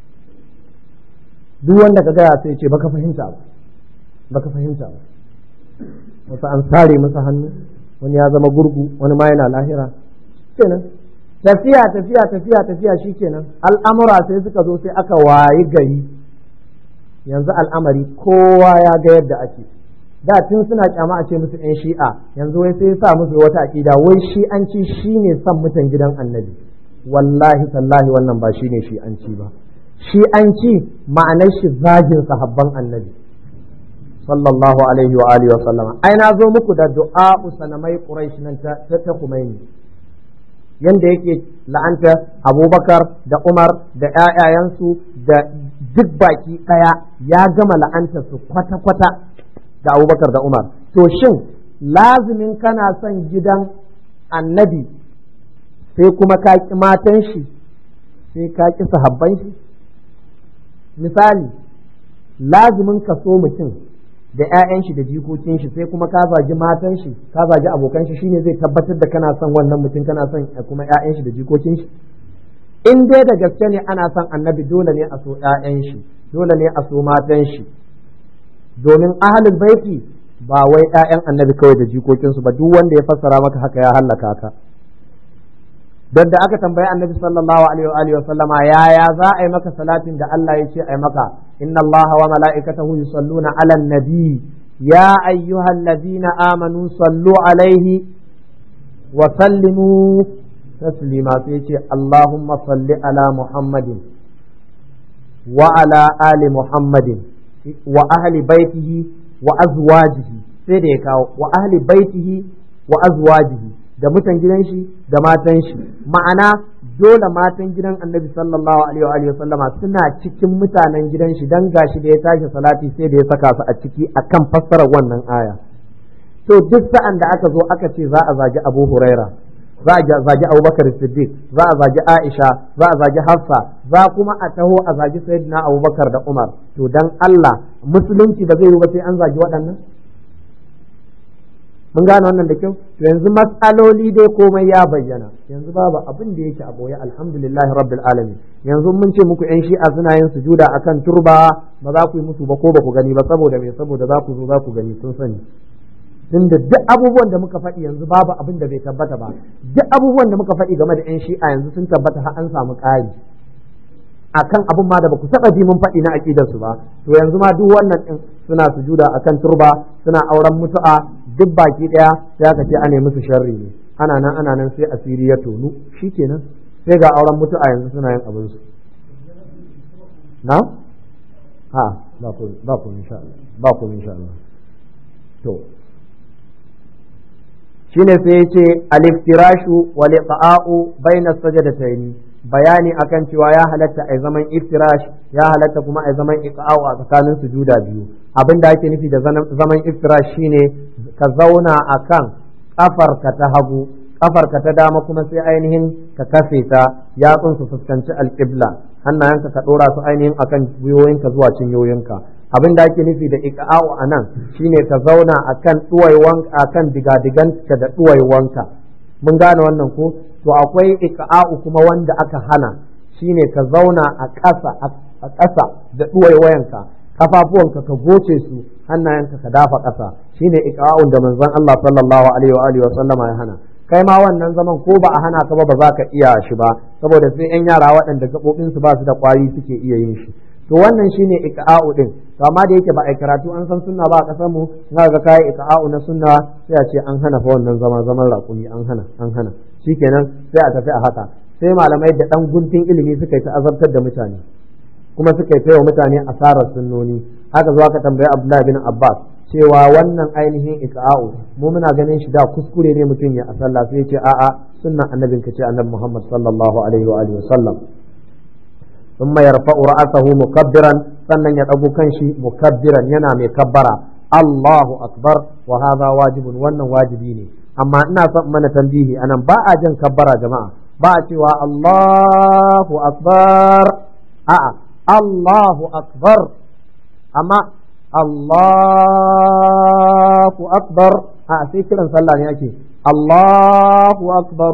duk wanda ka gaya sai ce baka fahimta ba baka fahimta ba wasu an sare masa hannu wani ya zama gurgu wani ma yana lahira kenan tafiya tafiya tafiya tafiya shikenan al'amura sai suka zo sai aka wayi gari yanzu al'amari kowa ya ga yadda ake da tun suna kyama a ce musu yan shi'a yanzu wai sai sa musu wata aƙida wai shi'anci shine son mutan gidan annabi wallahi tallahi wannan ba shine shi'anci ba shi'anci ma'anar shi zagin sahabban annabi sallallahu alaihi wa alihi wa sallama ai na zo muku da du'a sanamai quraish nan ta ta kumaini yanda yake la'anta abubakar da umar da ƴaƴayensu da duk baki ɗaya ya gama la'anta su kwata-kwata da abubakar da umar to shin lazimin kana son gidan annabi sai kuma ka ƙi matan shi sai ka ƙi sahabban shi misali lazimin ka so mutum da 'ya'yan shi da jikokin shi sai kuma ka zagi matan shi ka zagi abokan shi shine zai tabbatar da kana son wannan mutum kana son kuma 'ya'yan shi da jikokin shi in dai da gaske ne ana son annabi dole ne a so 'ya'yan shi dole ne a so matan shi domin ahlul baiti ba wai 'ya'yan annabi kawai da jikokin su ba duk wanda ya fassara maka haka ya hallaka ka don da aka tambayi annabi sallallahu alaihi wa alihi wa sallama yaya za a yi maka salatin da Allah ya ce a yi maka inna Allah wa mala'ikatahu yusalluna 'alan nabi ya ayyuhallazina amanu sallu alaihi wa sallimu taslima sai ce Allahumma salli ala Muhammadin wa ala ali Muhammadin wa ahli baitihi wa azwajihi sai da ya kawo wa ahli baitihi wa azwajihi da mutan gidan shi da matan shi ma'ana dole matan gidan annabi sallallahu alaihi wa sallama suna cikin mutanen gidan shi dan gashi da ya tashi salati sai da ya saka su a ciki akan fassarar wannan aya to duk sa'an da aka zo aka ce za a zagi Abu Huraira za a zagi Abubakar Siddiq za a zagi Aisha za a zagi Hafsa za kuma a taho a zagi Sayyidina Abubakar da Umar to dan Allah musulunci ba zai yi ba sai an zagi waɗannan mun gane wannan da kyau to yanzu matsaloli dai komai ya bayyana yanzu babu abin da yake a boye alhamdulillahi rabbil alamin yanzu mun ce muku yan shi'a suna yin sujuda akan turba ba za ku yi musu ba ko ba ku gani ba saboda me saboda za ku zo za ku gani sun sani tunda duk abubuwan da muka faɗi yanzu babu abin da bai tabbata ba duk abubuwan da muka faɗi game da yan shi'a yanzu sun tabbata har an samu ƙari akan abin ma da baku taɓa ji mun faɗi na aƙidar su ba to yanzu ma duk wannan din suna sujuda akan turba suna auren mutu'a duk baki ɗaya sai aka ce ana musu sharri ne ana nan ana nan sai asiri ya tonu shikenan sai ga auren mutu'a yanzu suna yin abin su na ha ba ku ba ku insha Allah ba ku insha Allah to shine sai yace al-iftirashu wal iqa'u bayna sajadatayn bayani akan cewa ya halatta a zaman iftirash ya halatta kuma a zaman iqa'u a tsakanin sujuda biyu abin da ake nufi da zaman iftirash shine ka zauna akan kafarka ta hagu kafarka ta dama kuma sai ainihin ka kafe ta yatsun su fuskanci alqibla hannayenka ka dora su ainihin akan gwiwoyinka zuwa cinyoyinka abin da ake nufi da iqa'u anan shine ka zauna akan duwaiwan akan digadiganka da duwaiwanka mun gane wannan ko to akwai iqa'u kuma wanda aka hana shine ka zauna a ƙasa a ƙasa da duwaiwayanka kafafuwanka ka goce su hannayenka ka dafa ƙasa shine iqa'un da manzon Allah sallallahu alaihi wa alihi wa sallama ya hana kai ma wannan zaman ko ba a hana ka ba ba za ka iya shi ba saboda sai yan yara waɗanda gaɓoɓin su ba su da ƙwari suke iya yin shi to wannan shine iqa'u din to amma da yake ba a karatu an san sunna ba a ƙasar mu na ga kai iqa'u na sunna sai a ce an hana fa wannan zaman zaman raƙumi an hana an hana shikenan sai a tafi a haka sai malamai da ɗan guntun ilimi suka yi ta azabtar da mutane kuma suka yi wa mutane asarar sunnoni haka zuwa ka tambayi Abdullahi bin Abbas cewa wannan ainihin iqa'u mu muna ganin shi da kuskure ne mutum ya asalla sai ya ce a'a sunnan annabin ka ce annabi Muhammad sallallahu alaihi wa alihi wasallam thumma yarfa'u ra'sahu mukabbiran sannan ya dago kanshi mukabbiran yana mai kabbara Allahu akbar wa hadha wajibun wannan wajibi ne amma ina son mana tambihi anan ba a jin kabbara jama'a ba a cewa Allahu akbar a'a Allahu akbar amma Allahu akbar a sai kiran sallah ne ake Allahu akbar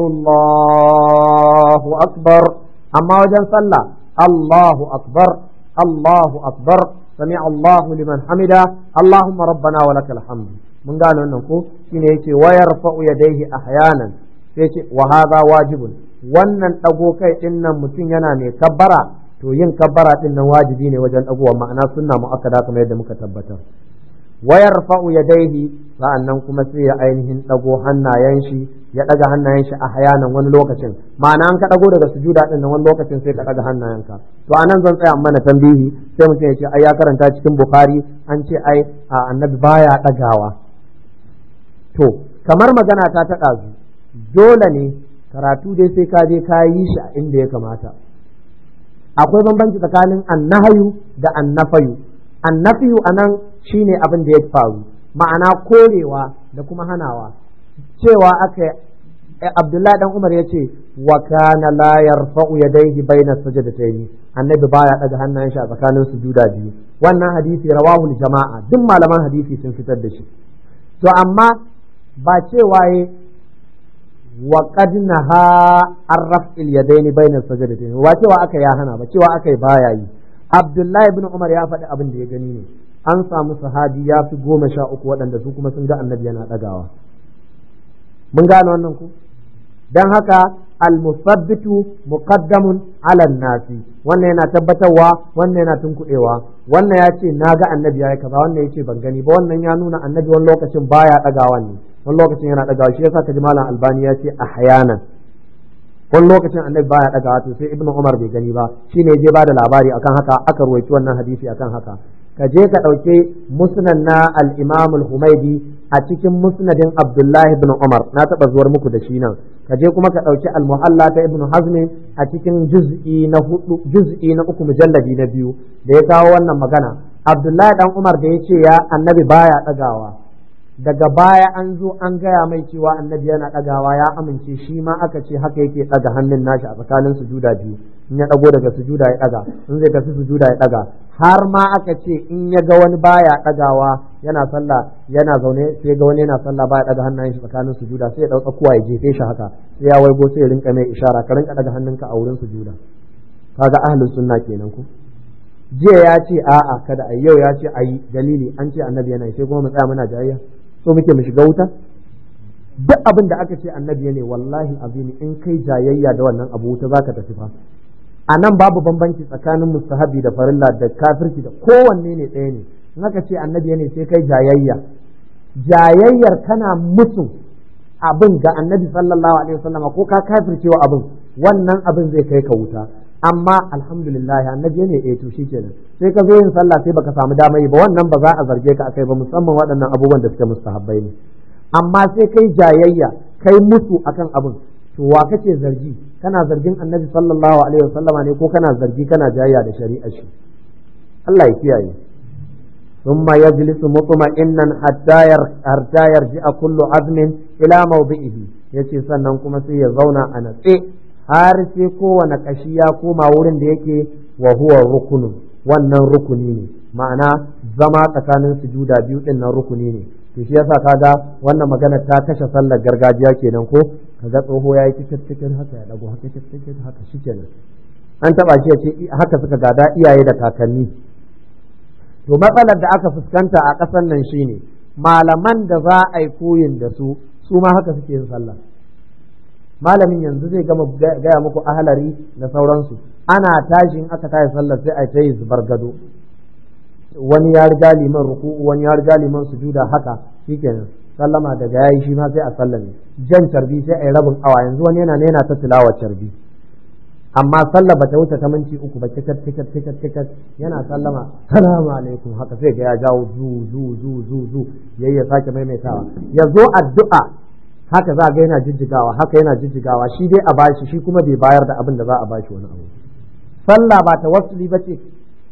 Allahu akbar amma wajen sallah Allahu akbar Allahu akbar sami Allahu liman hamida Allahumma rabbana wa lakal hamd mun gane wannan ko shine yace wa yarfa'u yadayhi ahyanan sai ce wa hadha wajibun wannan dago kai din nan mutum yana mai kabbara to yin kabbara din nan wajibi ne wajen dagowa ma'ana sunna muakkada kamar yadda muka tabbatar wayar fa'u ya daihi sa'annan kuma sai ya ainihin ɗago hannayen shi ya ɗaga hannayen shi a hayanan wani lokacin ma'ana an ka ɗago daga sujuda ɗin wani lokacin sai ka ɗaga hannayenka to anan zan tsaya mana tambihi sai mutum ya ce ai ya karanta cikin bukhari an ce ai a annabi baya ɗagawa to kamar magana ta ta ɗazu dole ne karatu dai sai ka je ka yi shi a inda ya kamata akwai bambanci tsakanin annahayu da annafayu annafiyu anan shine abin da ya faru ma'ana korewa da kuma hanawa cewa aka Abdullahi dan Umar ya ce wa kana la yarfa'u yadayhi baina sajdatayn annabi baya daga hannayen shi a tsakanin sujuda biyu wannan hadisi rawahu jama'a duk malaman hadisi sun fitar da shi to amma ba cewa ye wa qad naha ar-raf'il yadayn baina sajdatayn ba cewa aka ya hana ba cewa aka yi baya yi Abdullahi ibn Umar ya faɗi abin da ya gani ne an samu sahabi ya fi goma sha uku waɗanda su kuma sun ga annabi yana ɗagawa mun gane wannan ku don haka almusabbitu muqaddamun ala nasi wannan yana tabbatarwa wannan yana tunkuɗewa wannan ya ce na ga annabi ya yi kaza wannan ya ce ban gani ba wannan ya nuna annabi wani lokacin baya ɗagawa ne wani lokacin yana ɗagawa shi yasa ka ji malam albani ya ce ahyanan wani lokacin annabi baya ɗagawa to sai ibnu umar bai gani ba shine je ba da labari akan haka aka ruwaici wannan hadisi akan haka ka je ka ɗauke musnad na al-imam al-humaidi a cikin musnadin abdullahi ibn umar na taɓa zuwar muku da shi nan ka je kuma ka ɗauki al-muhalla ta ibn hazmi a cikin juz'i na hudu juz'i na uku mujalladi na biyu da ya kawo wannan magana abdullahi dan umar da ya ce ya annabi baya ɗagawa daga baya an zo an gaya mai cewa annabi yana ɗagawa ya amince shi ma aka ce haka yake ɗaga hannun nashi a tsakanin sujuda biyu in ya ɗago daga sujuda ya ɗaga in zai tafi sujuda ya ɗaga har ma aka ce in ya ga wani baya ɗagawa yana sallah yana zaune sai ga wani yana sallah baya ɗaga hannayen shi tsakanin sujuda sai ya ɗau tsakuwa ya jefe shi haka sai ya waigo sai ya rinka mai ishara ka rinka ɗaga hannunka a wurin sujuda kaga ahlus sunna kenan ku jiya ya ce a'a kada a yau ya ce ayi dalili an ce annabi yana sai kuma mu tsaya muna jayayya so muke mu shiga wuta duk abin da aka ce annabi ne wallahi azimi in kai jayayya da wannan abu wuta zaka tafi fa a nan babu bambanci tsakanin mustahabi da farilla da kafirci da kowanne ne ɗaya ne in aka ce annabi ne sai kai jayayya jayayyar kana musu abin ga annabi sallallahu alaihi wasallama ko ka kafircewa abin wannan abin zai kai ka wuta amma alhamdulillah annabi ne eh to shikenan sai ka zo yin sallah sai baka samu dama yi ba wannan ba za a zarge ka akai ba musamman waɗannan abubuwan da suke mustahabbai ne amma sai kai jayayya kai musu akan abin to wa kake zargi kana zargin annabi sallallahu alaihi wasallama ne ko kana zargi kana jayayya da shari'a shi Allah ya kiyaye ثم يجلس مطمئنا حتى حتى يرجع كل عزم الى موضعه yace sannan kuma sai ya zauna a natse har sai kowane kashi ya koma wurin da yake wa huwa rukunun wannan rukuni ne ma'ana zama tsakanin sujuda biyu din nan rukuni ne to shi yasa kaga wannan magana ta kashe sallar gargajiya kenan ko kaga tsoho ya yi cikin cikin haka ya dago haka cikin cikin haka shikenan an taba shi ya ce haka suka gada iyaye da kakanni to matsalar da aka fuskanta a ƙasar nan shine malaman da za a yi koyin da su su ma haka suke yin sallah malamin yanzu zai gama gaya muku ahalari da sauransu ana tashi in aka tashi sallar sai a ta yi zubar gado wani ya riga liman ruku'u wani ya riga liman sujuda haka shikenan sallama daga yayi shi ma sai a sallame jan carbi sai a yi rabin awa yanzu wani yana ne yana ta tilawa carbi amma sallah bata wuce ta minti uku ba tikat tikat tikat tikat yana sallama salamu alaikum haka sai ga ya jawo zu zu zu zu zu yayi ya sake maimaitawa ya zo addu'a haka za ga yana jijjigawa haka yana jijjigawa shi dai a bashi shi kuma bai bayar da abin da za a bashi wani abu sallah ba ta wasuli ba ce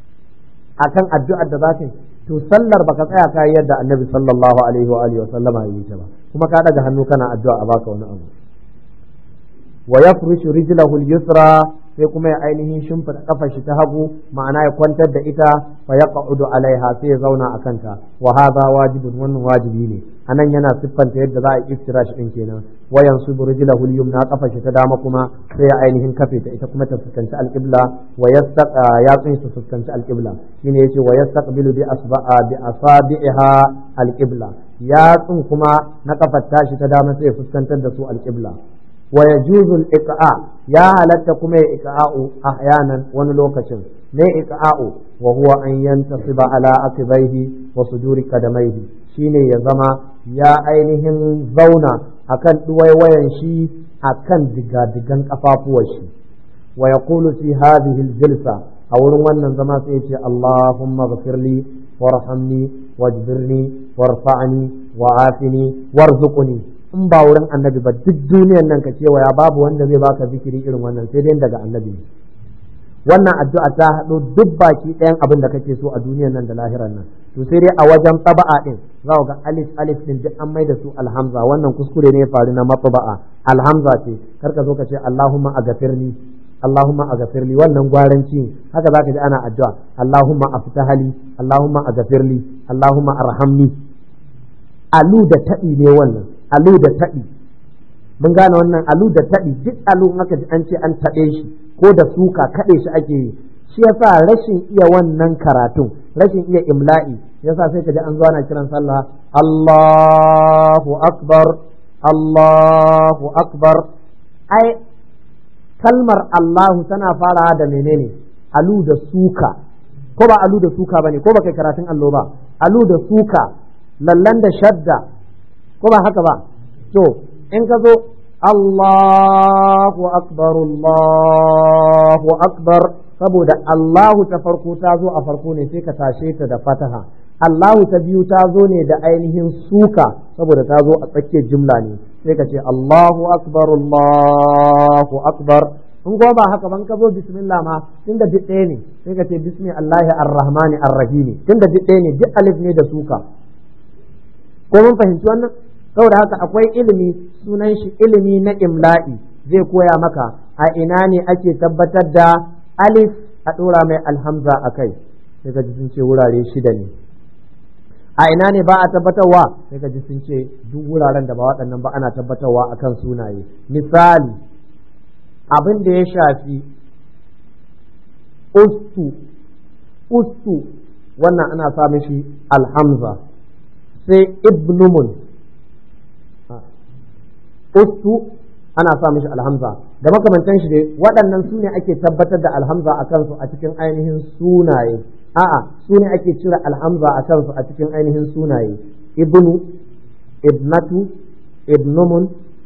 akan addu'ar da za ka yi to sallar baka tsaya ka yi yadda annabi sallallahu alaihi wa alihi wa sallama yi ta ba kuma ka daga hannu kana addu'a a baka wani abu wa yafrishu rijlahu al-yusra sai kuma ya ainihin shimfiɗa kafar shi ta hagu ma'ana ya kwantar da ita fa yaqudu alaiha sai ya zauna a kanta wa hadha wajibun wannan wajibi ne anan yana siffanta yadda za a iftirash din kenan wa yansubu rijlahu al-yumna kafar shi ta dama kuma sai ya ainihin kafe ta ita kuma ta fuskanci al-qibla wa yastaqa yatsun su fuskanci al-qibla shine yace wa yastaqbilu bi asba'a bi asabi'iha al-qibla yatsun kuma na kafar tashi ta dama sai ya fuskantar da su al-qibla wa yajuzu al-iqa ya halatta kuma ya iqa'u ahyanan wani lokacin ne iqa'u wa huwa an yantasiba ala akibaihi wa suduri kadamaihi shine ya zama ya ainihin zauna akan duwaiwayan shi akan digadigan kafafuwar shi wa yaqulu fi hadhihi al-jilsa a wurin wannan zama sai ya ce Allahumma ghfirli warhamni wajbirni warfa'ni wa'afini warzuqni in ba wurin annabi ba duk duniyan nan ka kewaya babu wanda zai baka zikiri irin wannan sai dai daga annabi ne wannan addu'a ta haɗo duk baki ɗayan abin da kake so a duniyan nan da lahiran nan to sai dai a wajen taba'a din za ga alif alif din duk an mai da su alhamza wannan kuskure ne ya faru na matba'a alhamza ce kar ka zo ka ce Allahumma agafirni Allahumma agafirli wannan gwaranci haka zaka ji ana addu'a Allahumma aftahali Allahumma agafirli Allahumma arhamni alu da taɗi ne wannan alu da taɗi mun gane wannan alu da taɗi duk alu aka ji an ce an taɗe shi ko da suka kaɗe shi ake yi shi yasa rashin iya wannan karatun rashin iya imla'i yasa sai ka ji an zo ana kiran sallah Allahu akbar Allahu akbar ai kalmar Allahu tana farawa da menene alu da suka ko ba alu da suka bane ko ba kai karatun allo ba alu da suka lallan da shadda ko ba haka ba to in ka zo Allahu akbar Allahu akbar saboda Allahu ta farko ta zo a farko ne sai ka tashe ta da fataha Allahu ta biyu ta zo ne da ainihin suka saboda ta zo a tsakiyar jumla ne sai ka ce Allahu akbar Allahu akbar in kuma ba haka ban ka zo bismillah ma tunda duk ɗaya ne sai ka ce bismillahi arrahmani arrahimi tunda duk ɗaya ne duk alif ne da suka ko mun fahimci wannan saboda haka akwai ilimi sunan shi ilimi na imla'i zai koya maka a ina ne ake tabbatar da alif a ɗora mai alhamza a kai sai ka ji sun ce wurare shida ne a ina ne ba a tabbatarwa sai ka ji sun ce duk wuraren da ba waɗannan ba ana tabbatarwa akan sunaye misali abin da ya shafi ustu ustu wannan ana sa mishi alhamza sai ibnumun ustu ana sa mishi alhamza da makamantan shi dai waɗannan su ne ake tabbatar da alhamza a kansu a cikin ainihin sunaye a'a su ne ake cire alhamza a kansu a cikin ainihin sunaye ibnu ibnatu ibnumun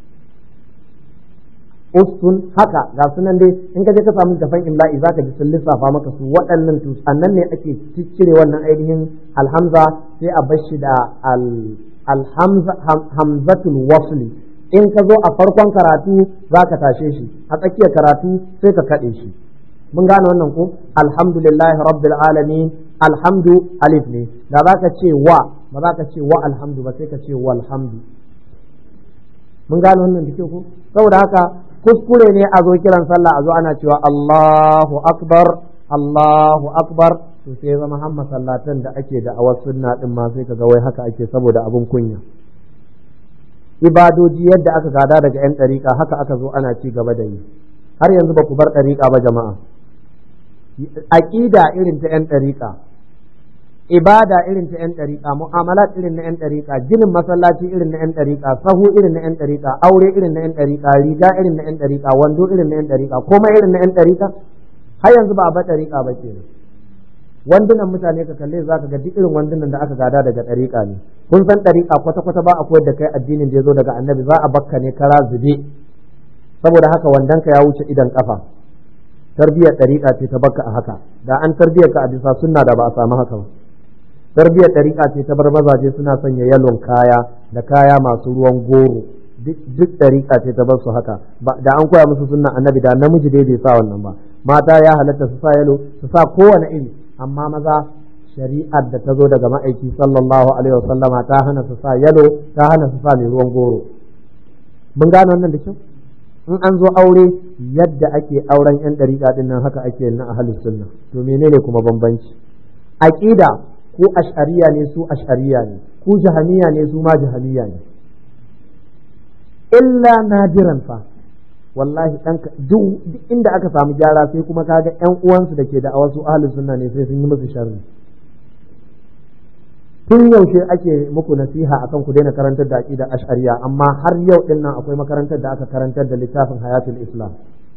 ustun haka ga sunan dai in ka je ka samu tafan imla'i zaka ji sun lissafa maka su waɗannan to annan ne ake cire wannan ainihin alhamza sai a bar shi da alhamza hamzatul wasli in ka zo a farkon karatu zaka tashe shi a tsakiyar karatu sai ka kaɗe shi mun gane wannan ko alhamdulillahi rabbil alamin alhamdu alif ne da zaka ce wa ba za ka ce wa alhamdu ba sai ka ce walhamdu mun gane wannan da ke ko saboda haka kuskure ne a zo kiran sallah a zo ana cewa Allahu akbar Allahu akbar to sai zama har masallatan da ake da awar sunna din ma sai kaga wai haka ake saboda abin kunya ibadoji yadda aka gada daga yan ɗariƙa haka aka zo ana ci gaba da yi har yanzu ba ku bar ɗariƙa ba jama'a aƙida irin ta yan ɗariƙa ibada irin ta 'yan ɗariƙa mu'amalat irin na 'yan ɗariƙa ginin masallaci irin na 'yan ɗariƙa sahu irin na 'yan ɗariƙa aure irin na 'yan ɗariƙa riga irin na 'yan ɗariƙa wando irin na 'yan ɗariƙa komai irin na 'yan ɗariƙa har yanzu ba a bar ɗariƙa ba ke wandunan mutane ka kalle za ka ga duk irin wandunan da aka gada daga ɗariƙa ne kun san ɗariƙa kwata-kwata ba a koyar da kai addinin da ya zo daga annabi za a bakka ne kara zube saboda haka wandonka ya wuce idan kafa tarbiyyar ɗariƙa ce ta bakka a haka da an tarbiyyar ka a bisa sunna da ba a samu haka ba tarbiyyar ɗariƙa ce ta bar mazaje suna sanya yalon kaya da kaya masu ruwan goro duk ɗariƙa ce ta bar su haka da an koya musu sunna annabi da namiji dai bai sa wannan ba mata ya halatta su sa yalo su sa kowane iri amma maza shari'ar da ta zo daga ma'aiki sallallahu alaihi wasallama ta hana su sa yalo ta hana su sa mai ruwan goro mun gane wannan da kyau in an zo aure yadda ake auren yan dariƙa din nan haka ake na ahlus sunna to menene kuma bambanci aqida ko ash'ariya ne su ash'ariya ne ku jahaniya ne su ma jahaniya ne illa nadiran fa wallahi dan duk inda aka samu gyara sai kuma kaga ƴan uwansu da ke da wasu ahlus sunna ne sai sun yi musu sharri tun yaushe ake muku nasiha akan ku daina karantar da aqida ash'ariya amma har yau din nan akwai makarantar da aka karantar da littafin hayatul islam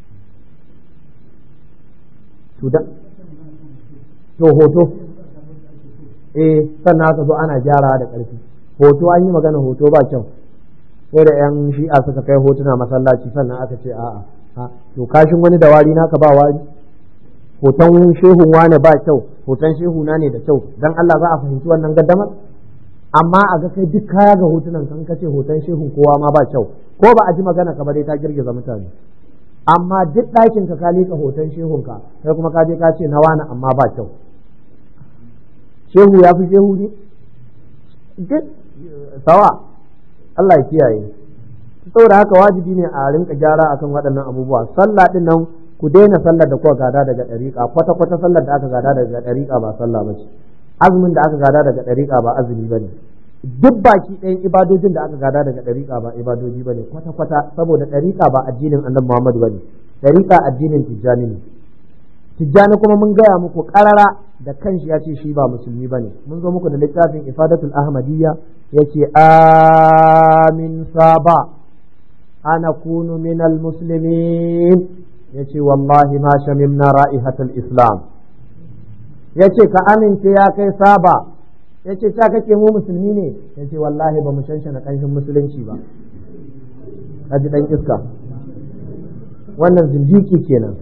to da to hoto eh sannan aka zo ana gyara da ƙarfi hoto an yi magana hoto ba kyau sai da yan shi'a suka kai hotuna masallaci sannan aka ce a'a ha to kashin wani da wari naka ba wari hoton shehun wane ba kyau hoton shehu na ne da kyau dan Allah za a fahimci wannan gaddamar amma a ga kai duk kaya ga hotunan kan kace hoton shehun kowa ma ba kyau ko ba a ji magana ka ba dai ta girgiza mutane amma duk ɗakin ka ka lika hoton shehun ka kai kuma ka je ka ce na wani amma ba kyau shehu ya fi shehu ne duk sawa Allah ya kiyaye saboda haka wajibi ne a rinka gyara akan waɗannan abubuwa sallah din nan ku daina sallar da kuka gada daga ɗariƙa kwata kwata sallar da aka gada daga ɗariƙa ba sallah ba ce azumin da aka gada daga ɗariƙa ba azumi ba ne duk baki ɗayan ibadojin da aka gada daga ɗariƙa ba ibadoji ba ne kwata kwata saboda ɗariƙa ba addinin annabi Muhammad ba ne ɗariƙa addinin tijjani ne tijjani kuma mun gaya muku ƙarara da kanshi ya ce shi ba musulmi ba ne mun zo muku da littafin ifadatul ahmadiyya ya ce amin saba ana kunu minal muslimin ya ce wallahi ma shamimna ra'ihatul islam ya ce ka amince ya kai saba ya ce ta kake mu musulmi ne ya ce wallahi ba mu shanshana ƙanshin musulunci ba kaji ɗan iska wannan zindiki kenan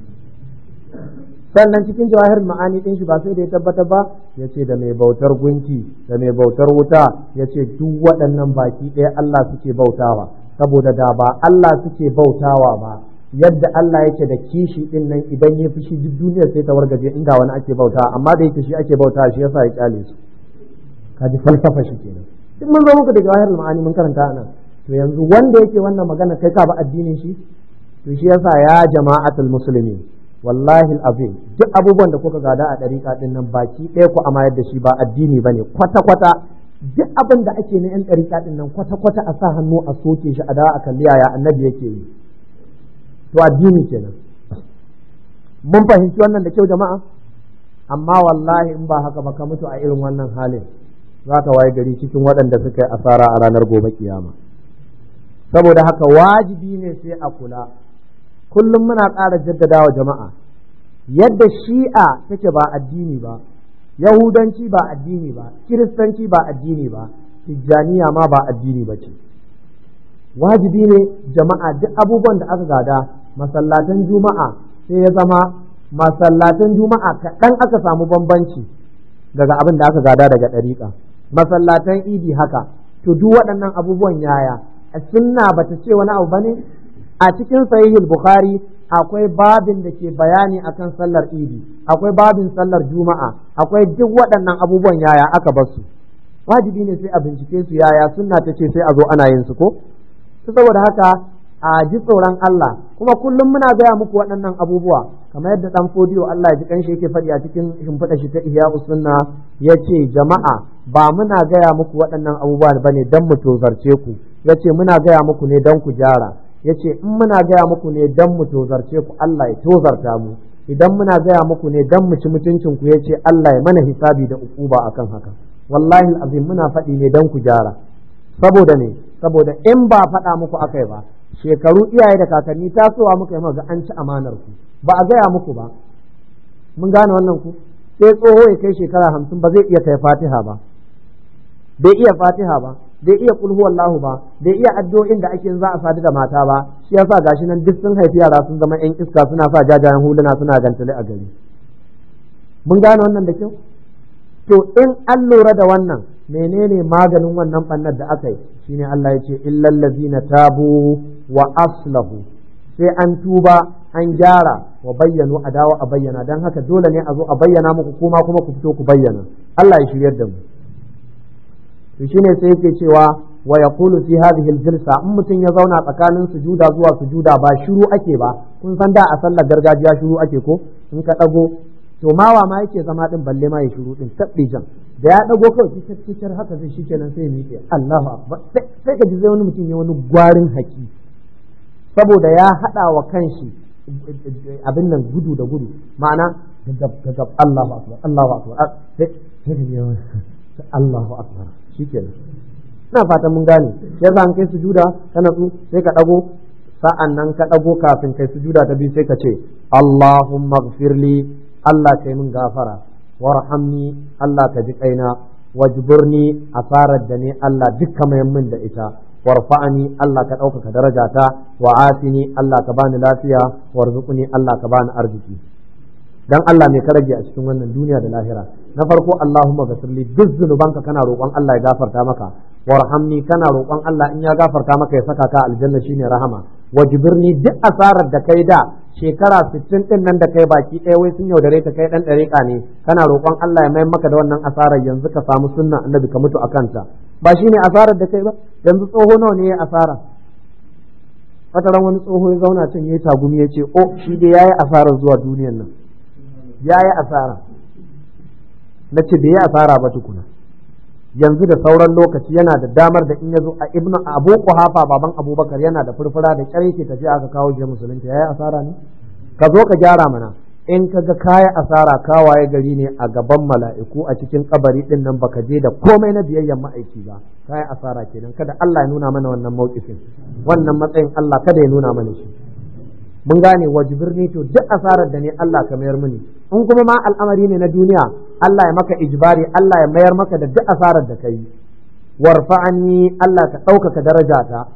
sannan cikin jawahir ma'ani ɗin shi ba sai da ya tabbata ba ya ce da mai bautar gunki da mai bautar wuta ya ce duk waɗannan baki ɗaya Allah suke bautawa saboda da ba Allah suke bautawa ba yadda Allah yake da kishi ɗin nan idan ya fi shi duk duniya sai ta wargaje inda wani ake bauta amma da yake shi ake bauta shi yasa ya kyale su kaji falsafa shi kenan duk mun zo muku da jawahir ma'ani mun karanta anan to yanzu wanda yake wannan magana kai ka ba addinin shi to shi yasa ya jama'atul muslimin wallahi azim duk abubuwan da kuka gada a ɗariƙa ɗin nan baki ɗaya ku amayar da shi ba addini ba ne kwata-kwata duk abin da ake na 'yan ɗariƙa ɗin nan kwata-kwata a sa hannu a soke shi a dawa a kalli yaya annabi yake yi to addini kenan mun fahimci wannan da kyau jama'a amma wallahi in ba haka ba ka mutu a irin wannan halin za ka waye gari cikin waɗanda suka yi asara a ranar gobe kiyama saboda haka wajibi ne sai a kula kullum muna ƙara jaddada wa jama'a yadda shi'a take ba addini ba yahudanci ba addini ba kiristanci ba addini ba tijjaniya ma ba addini ba ce wajibi ne jama'a duk abubuwan da aka gada masallatan juma'a sai ya zama masallatan juma'a kaɗan aka samu bambanci daga abin da aka gada daga ɗariƙa masallatan idi haka to duk waɗannan abubuwan yaya a sunna bata ce wani abu bane a cikin sahihul bukhari akwai babin da ke bayani akan sallar idi akwai babin sallar juma'a akwai duk waɗannan abubuwan yaya aka bar su wajibi ne sai a bincike su yaya sunna ta ce sai a zo ana yin su ko saboda haka a ji tsoron Allah kuma kullum muna gaya muku waɗannan abubuwa kamar yadda dan fodiyo Allah ya ji kanshi yake faɗi a cikin shimfiɗa shi ta ihya sunna ya ce jama'a ba muna gaya muku waɗannan abubuwa bane dan mu tozarce ku ya ce muna gaya muku ne dan ku gyara ya ce in muna gaya muku ne dan mu tozarce ku Allah ya tozarta mu idan muna gaya muku ne dan mu ci mutuncin ku ya ce Allah ya mana hisabi da ukuba akan haka wallahi azim muna faɗi ne dan ku gyara saboda ne saboda in ba faɗa muku akai ba shekaru iyaye da kakanni tasowa muka yi ga an ci amanar ku ba a gaya muku ba mun gane wannan ku sai tsoho ya kai shekara hamsin ba zai iya kai fatiha ba bai iya fatiha ba bai iya kulhu wallahu ba bai iya addu'o'in da ake za a sadu da mata ba shi yasa gashi nan duk sun haifi yara sun zama yan iska suna sa jajayen huluna suna gantale a gari mun gane wannan da kyau to in an lura da wannan menene maganin wannan bannar da aka yi shine Allah ya ce illal ladzina tabu wa aslahu sai an tuba an gyara wa bayyanu a dawo a bayyana dan haka dole ne a zo a bayyana muku kuma kuma ku fito ku bayyana Allah ya shiryar da mu to shine sai yake cewa wa yaqulu fi hadhihi al-jalsa in mutum ya zauna tsakanin sujuda zuwa sujuda ba shiru ake ba kun san da a sallar gargajiya shiru ake ko in ka dago to mawa ma yake zama din balle ma ya shiru din tabbi jan da ya dago kawai kitar kitar haka zai shikenan sai ya miƙe Allahu akbar sai ka ji zai wani mutum ya wani gwarin haki saboda ya hada wa kanshi abin nan gudu da gudu ma'ana gagab gagab Allahu akbar Allahu akbar sai sai Allahu akbar shikenan ina fatan mun gane yasa an kai sujuda ka natsu sai ka dago sa'an nan ka dago kafin kai sujuda ta biyu sai ka ce Allahumma ighfirli Allah kai min gafara warhamni Allah ka ji kaina wajburni asarar da ne Allah dukka mayan min da ita warfa'ani Allah ka ɗaukaka darajata wa afini Allah ka bani lafiya warzuqni Allah ka bani arziki dan Allah mai ka rage a cikin wannan duniya da lahira na farko Allahumma ghafirli duk zunubanka kana roƙon Allah ya gafarta maka warhamni kana roƙon Allah in ya gafarta maka ya saka ka aljanna shine rahama wajibirni duk asarar da kai da shekara 60 din nan da kai baki ɗaya wai sun yaudare ka kai dan ɗariƙa ne kana roƙon Allah ya mayar maka da wannan asarar yanzu ka samu sunna annabi ka mutu akan ta ba shine asarar da kai ba yanzu tsoho nawa ne ya asara wata ran wani tsoho ya zauna can yayi tagumi ya ce oh shi dai yayi asarar zuwa duniyar nan yayi asara na ce bai yi asara ba tukuna yanzu da sauran lokaci yana da damar da in ya zo a ibn abu kuhafa baban abubakar yana da furfura da kyar yake tafiya aka kawo shi musulunta yayi asara ne ka zo ka gyara mana in ka ga kaya asara kawaye gari ne a gaban mala'iku a cikin kabari din nan baka je da komai na biyayyan ma'aiki ba kaya asara kenan kada Allah ya nuna mana wannan mawkifin wannan matsayin Allah kada ya nuna mana shi mun gane wajibirni to duk asarar da ne Allah ka mayar mini in kuma ma al'amari ne na duniya Allah ya maka ijbari Allah ya mayar maka da duk asarar da kai warfa'ani Allah ka ɗaukaka darajata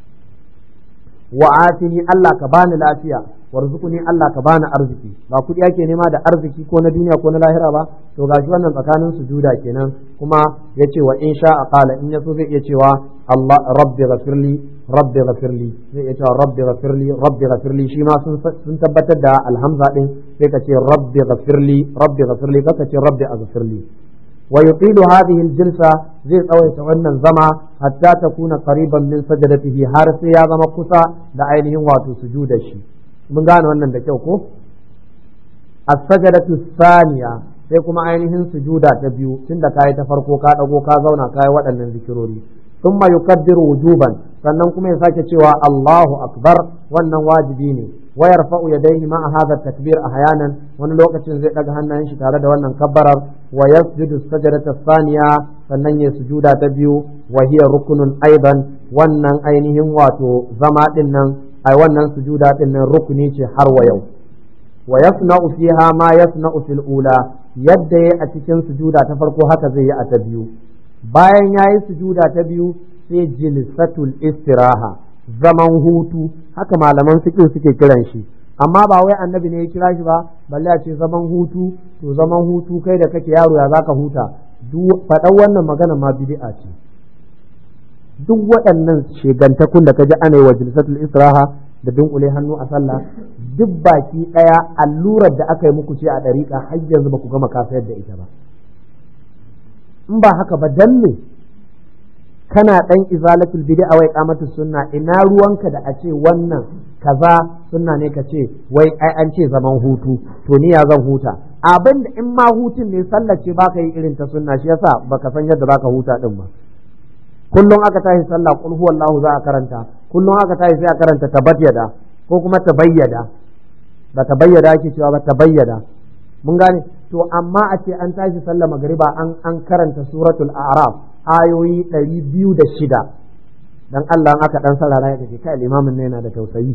wa atini Allah ka bani lafiya warzuquni Allah ka bani arziki ba kuɗi ake nema da arziki ko na duniya ko na lahira ba to gashi wannan tsakanin sujuda kenan kuma yace wa in sha qala in yaso zai iya cewa Allah rabbi ghafirli rabbi ghafirli zai iya cewa rabbi ghafirli rabbi ghafirli shi ma sun sun tabbatar da alhamza din sai ka ce rabbi ghafirli rabbi ghafirli ka ce rabbi aghfirli wa yutilu hadhihi aljilsa zai tsawaita wannan zama hatta takuna qariban min sajadatihi har sai ya zama kusa da ainihin wato sujuda shi mun gane wannan da kyau ko as-sajadatu thaniya sai kuma ainihin sujuda ta biyu tunda kai ta farko ka dago ka zauna kai waɗannan zikirori thumma yukaddiru wujuban sannan kuma ya sake cewa Allahu akbar wannan wajibi ne wa yarfa'u yadayhi ma'a hadha takbir ahyanan wani lokacin zai daga hannayen shi tare da wannan kabbarar wa yasjudu sajadata thaniya sannan ya sujuda ta biyu wa hiya rukunun aidan wannan ainihin wato zama din nan ai wannan sujuda din nan rukuni ce har wa yau wa yasna'u fiha ma yasna'u fil ula yadda yayi a cikin sujuda ta farko haka zai yi a ta biyu bayan yayi sujuda ta biyu sai jilsatul istiraha zaman hutu haka malaman fiqh suke kiran shi amma ba wai annabi ne ya kira shi ba balle a ce zaman hutu to zaman hutu kai da kake yaro ya zaka huta duk faɗan wannan magana ma bid'a ce duk waɗannan shegantakun da kaji ana yi wa jilsatul istiraha da dunkule hannu a sallah duk baki ɗaya allurar da aka yi muku ce a ɗariƙa har yanzu ba ku gama kasayar da ita ba in ba haka ba dan ne kana ɗan izalatul bid'a wai qamatu sunna ina ruwanka da a ce wannan kaza sunna ne ka ce wai ai an ce zaman hutu to ni ya zan huta abin da in ma hutun ne sallar ce baka yi irin ta sunna shi yasa baka san yadda baka huta din ba kullum aka tashi sallah qul huwallahu za a karanta kullum aka tashi sai a karanta tabayyada ko kuma tabayyada ba tabayyada ake cewa ba tabayyada mun gane to amma a ce an tashi sallah magariba an an karanta suratul a'raf ayoyi ɗari biyu da shida dan Allah aka dan sarara ya kace kai limamin ne yana da tausayi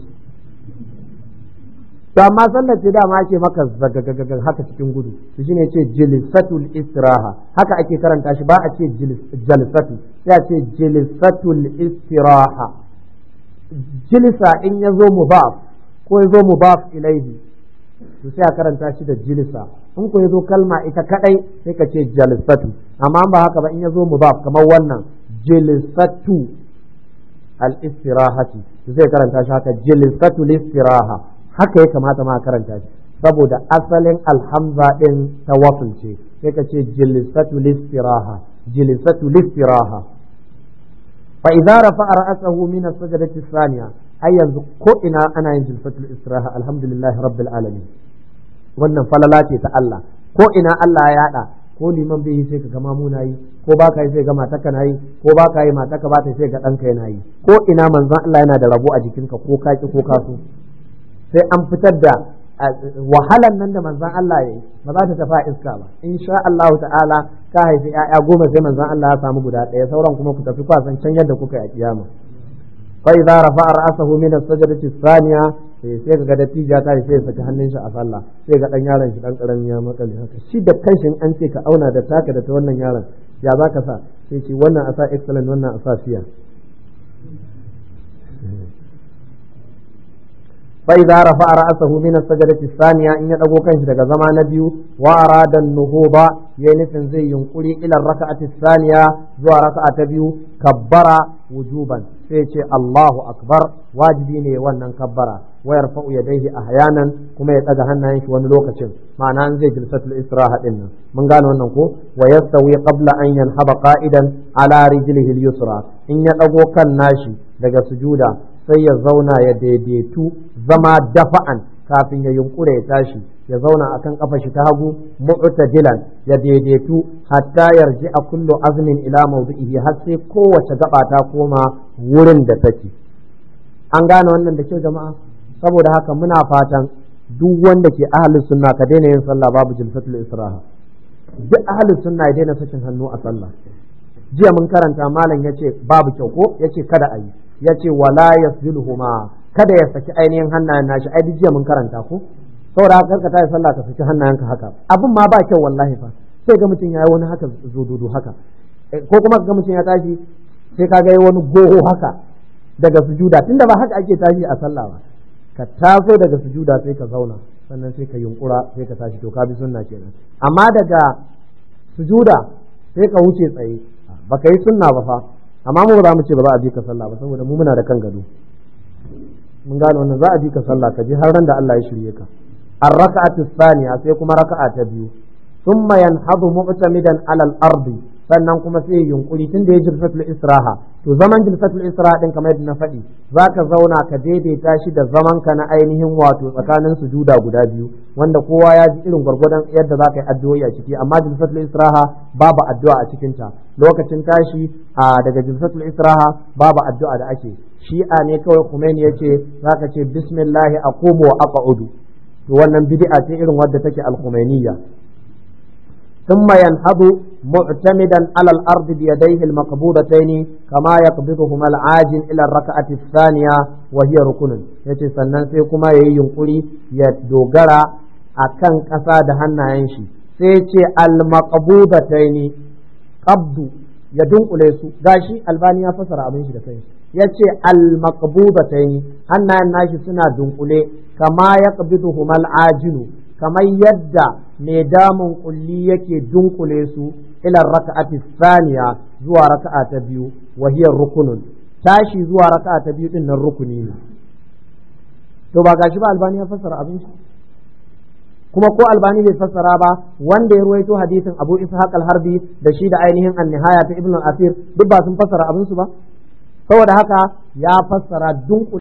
to amma sallar ce dama ake maka zagagagaga haka cikin gudu to shine ce jilsatul istiraha haka ake karanta shi ba a ce jalsatu sai a ce jilsatul istiraha jilsa in ya zo mubaf ko ya zo mubaf ilaihi to sai a karanta shi da jilsa in ko ya zo kalma ita kadai sai ka ce jalsatu amma ba haka ba in ya zo mubaf kamar wannan jilsatu al istirahati zai karanta shi haka jilsatul istiraha haka ya kamata ma karanta shi saboda asalin alhamza din ta wasul ce sai ka ce jilsatu listiraha jilsatu listiraha fa idza rafa'a ra'sahu min as-sajdati thaniya ai yanzu ko ina ana yin jilfatul istiraha alhamdulillahi rabbil alamin wannan falala ce ta Allah ko ina Allah ya yada ko liman bai yi sai ka gama muna yi ko ba ka yi sai ga mataka na yi ko ba ka yi mataka ba ta sai ga ɗanka yana yi ko ina manzon Allah yana da rabo a jikinka ko ka ki ko ka so sai an fitar da wahalan nan da manzon Allah ya yi ba za ta tafi iska ba insha Allah ta'ala ka haifi ƴaƴa goma sai manzon Allah ya samu guda ɗaya sauran kuma ku tafi kwasan can yadda kuka yi a kiyama fa idza rafa'a ra'sahu min as-sajdati ath-thaniya sai ka ga dattija ta sai ya saki hannun shi a sallah sai ga dan yaron shi dan karamin ya makale haka shi da kanshi an ce ka auna da taka da ta wannan yaron ya za ka sa sai ce wannan a sa excellent wannan a sa fiya فإذا رفع رأسه من السجدة الثانية إن يدعو كنش دقى زمان نبيو وأراد النهوض ينفن زي ينقلي إلى الركعة الثانية زو ركعة بيو كبر وجوبا سيتي الله أكبر واجبيني وانا كبر ويرفع يديه أحيانا كما يتأذى هنا ينش ونلوكة معنى أن زي جلسة الإسراحة إنا من قالوا أنه ويستوي قبل أن ينحب قائدا على رجله اليسرى إن يدعو كان ناشي دقى سجودا sai ya zauna ya daidaitu zama dafa'an kafin ya yunkura ya tashi ya zauna akan kafa shi ta hagu mu'tadilan ya daidaitu hatta yarji a kullu azmin ila mawdi'ihi har sai kowace gaba ta koma wurin da take an gane wannan da kyau jama'a saboda haka muna fatan duk wanda ke ahlus sunna ka daina yin sallah babu jilsatul israha duk ahlus sunna ya daina sakin hannu a sallah jiya mun karanta malam yace babu kyau ko yace kada a yi ya ce wala yasbiluhuma kada ya saki ainihin hannayen nashi ai jiya mun karanta ko saboda haka karka tayi sallah ka saki hannayenka haka abin ma ba kyau wallahi fa sai ga mutum yayi wani haka zududu haka ko kuma ga mutum ya tashi sai ka ga wani goho haka daga sujuda tunda ba haka ake tashi a sallah ba ka taso daga sujuda sai ka zauna sannan sai ka yunkura sai ka tashi to ka bi sunna kenan amma daga sujuda sai ka wuce tsaye baka yi sunna ba fa amma mu ba za mu ce ba za a bi ka sallah ba saboda mu muna da kan gado mun gane wannan za a bi ka sallah ka ji har ran da Allah ya shirye ka ar-raka'atu thaniya sai kuma raka'a ta biyu thumma yanhadu mu'tamidan 'ala al-ardi sannan kuma sai yunkuri tunda ya jilsatul israha to zaman jilsatul israha din kamar yadda na faɗi zaka zauna ka daidaita shi da zaman ka na ainihin wato tsakanin sujuda guda biyu wanda kowa ya ji irin gwargwadon yadda zaka yi addu'o'i a ciki amma jilsatul israha babu addu'a a cikin ta lokacin tashi a daga jilsatul israha babu addu'a da ake shi'a ne kawai Khomeini yace zaka ce bismillah aqumu wa aq'udu to wannan bid'a ce irin wadda take al-Khomeiniya ثم ينهض معتمدا على الأرض بيديه المقبوضتين كما يقبضهما العاجل إلى الركعة الثانية وهي ركن yace sannan sai kuma yayi yunkuri ya dogara akan ƙasa da hannayen shi sai ce al-maqbudataini qabdu ya dunkule su gashi albani ya fasara abin shi da kai yace al-maqbudataini hannayen nashi suna dunkule kama yaqbiduhuma al-ajilu kamar yadda mai damun kulli yake dunkule su ila raka'ati thaniya zuwa raka'a ta biyu wa hiya rukunun tashi zuwa raka'a ta biyu din nan rukuni ne to ba gashi ba albani ya fassara abin shi kuma ko albani bai fassara ba wanda ya ruwaito hadisin abu ishaq al-harbi da shi da ainihin an-nihaya ta ibnu asir duk ba sun fassara abin su ba saboda haka ya fassara dunkule